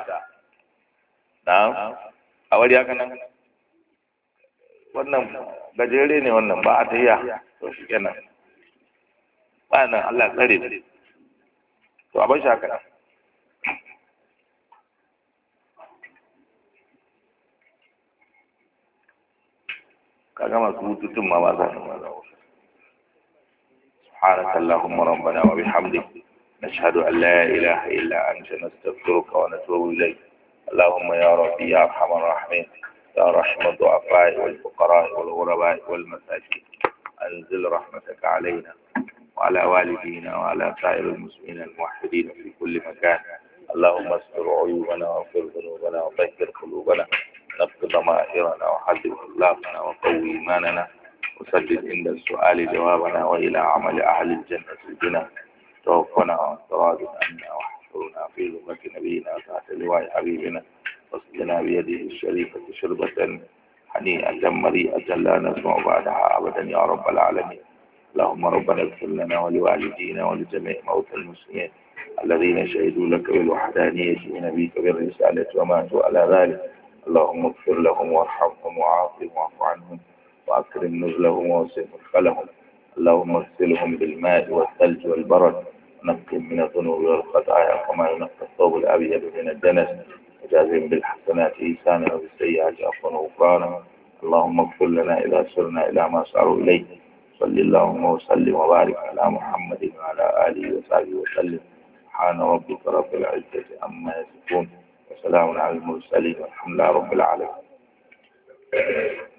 na a wari haka nan wannan gajere ne wannan ba a tayya to shi kenan ba nan Allah tsare to a bar shi haka nan kaga masu hututun ma ba za su ma za سبحانك اللهم ربنا وبحمدك نشهد أن لا إله إلا أنت نستغفرك ونتوب إليك اللهم يا ربي يا أرحم الراحمين يا رحم الضعفاء والفقراء والغرباء والمساكين أنزل رحمتك علينا وعلى والدينا وعلى سائر المسلمين الموحدين في كل مكان اللهم استر عيوبنا واغفر ذنوبنا وطهر قلوبنا نقض ضمائرنا وحدث أخلاقنا وقوي إيماننا وسدد عند السؤال جوابنا وإلى عمل أهل الجنة الجنة توفنا وانتراض عنا واحفرنا في لغة نبينا تحت لواء حبيبنا واسقنا بيده الشريفة شربة هنيئة مريئة لا نسمع بعدها أبدا يا رب العالمين اللهم ربنا اغفر لنا ولوالدينا ولجميع موتى المسلمين الذين شهدوا لك بالوحدانية ونبيك بالرسالة وماتوا على ذلك اللهم اغفر لهم وارحمهم وعافهم واعف عنهم وأكرم نزلهم ووسع مدخلهم اللهم اغسلهم بالماء والثلج والبرد ونقهم من الذنوب والخطايا كما ينقى الثوب الأبيض من الدنس وجازهم بالحسنات إيسانا وبالسيئات عفوا وغفرانا اللهم اغفر لنا إذا سرنا إلى ما ساروا إليه صل اللهم وسلم وبارك على محمد وعلى آله وصحبه وسلم سبحان ربك رب العزة عما يصفون وسلام على المرسلين والحمد لله رب العالمين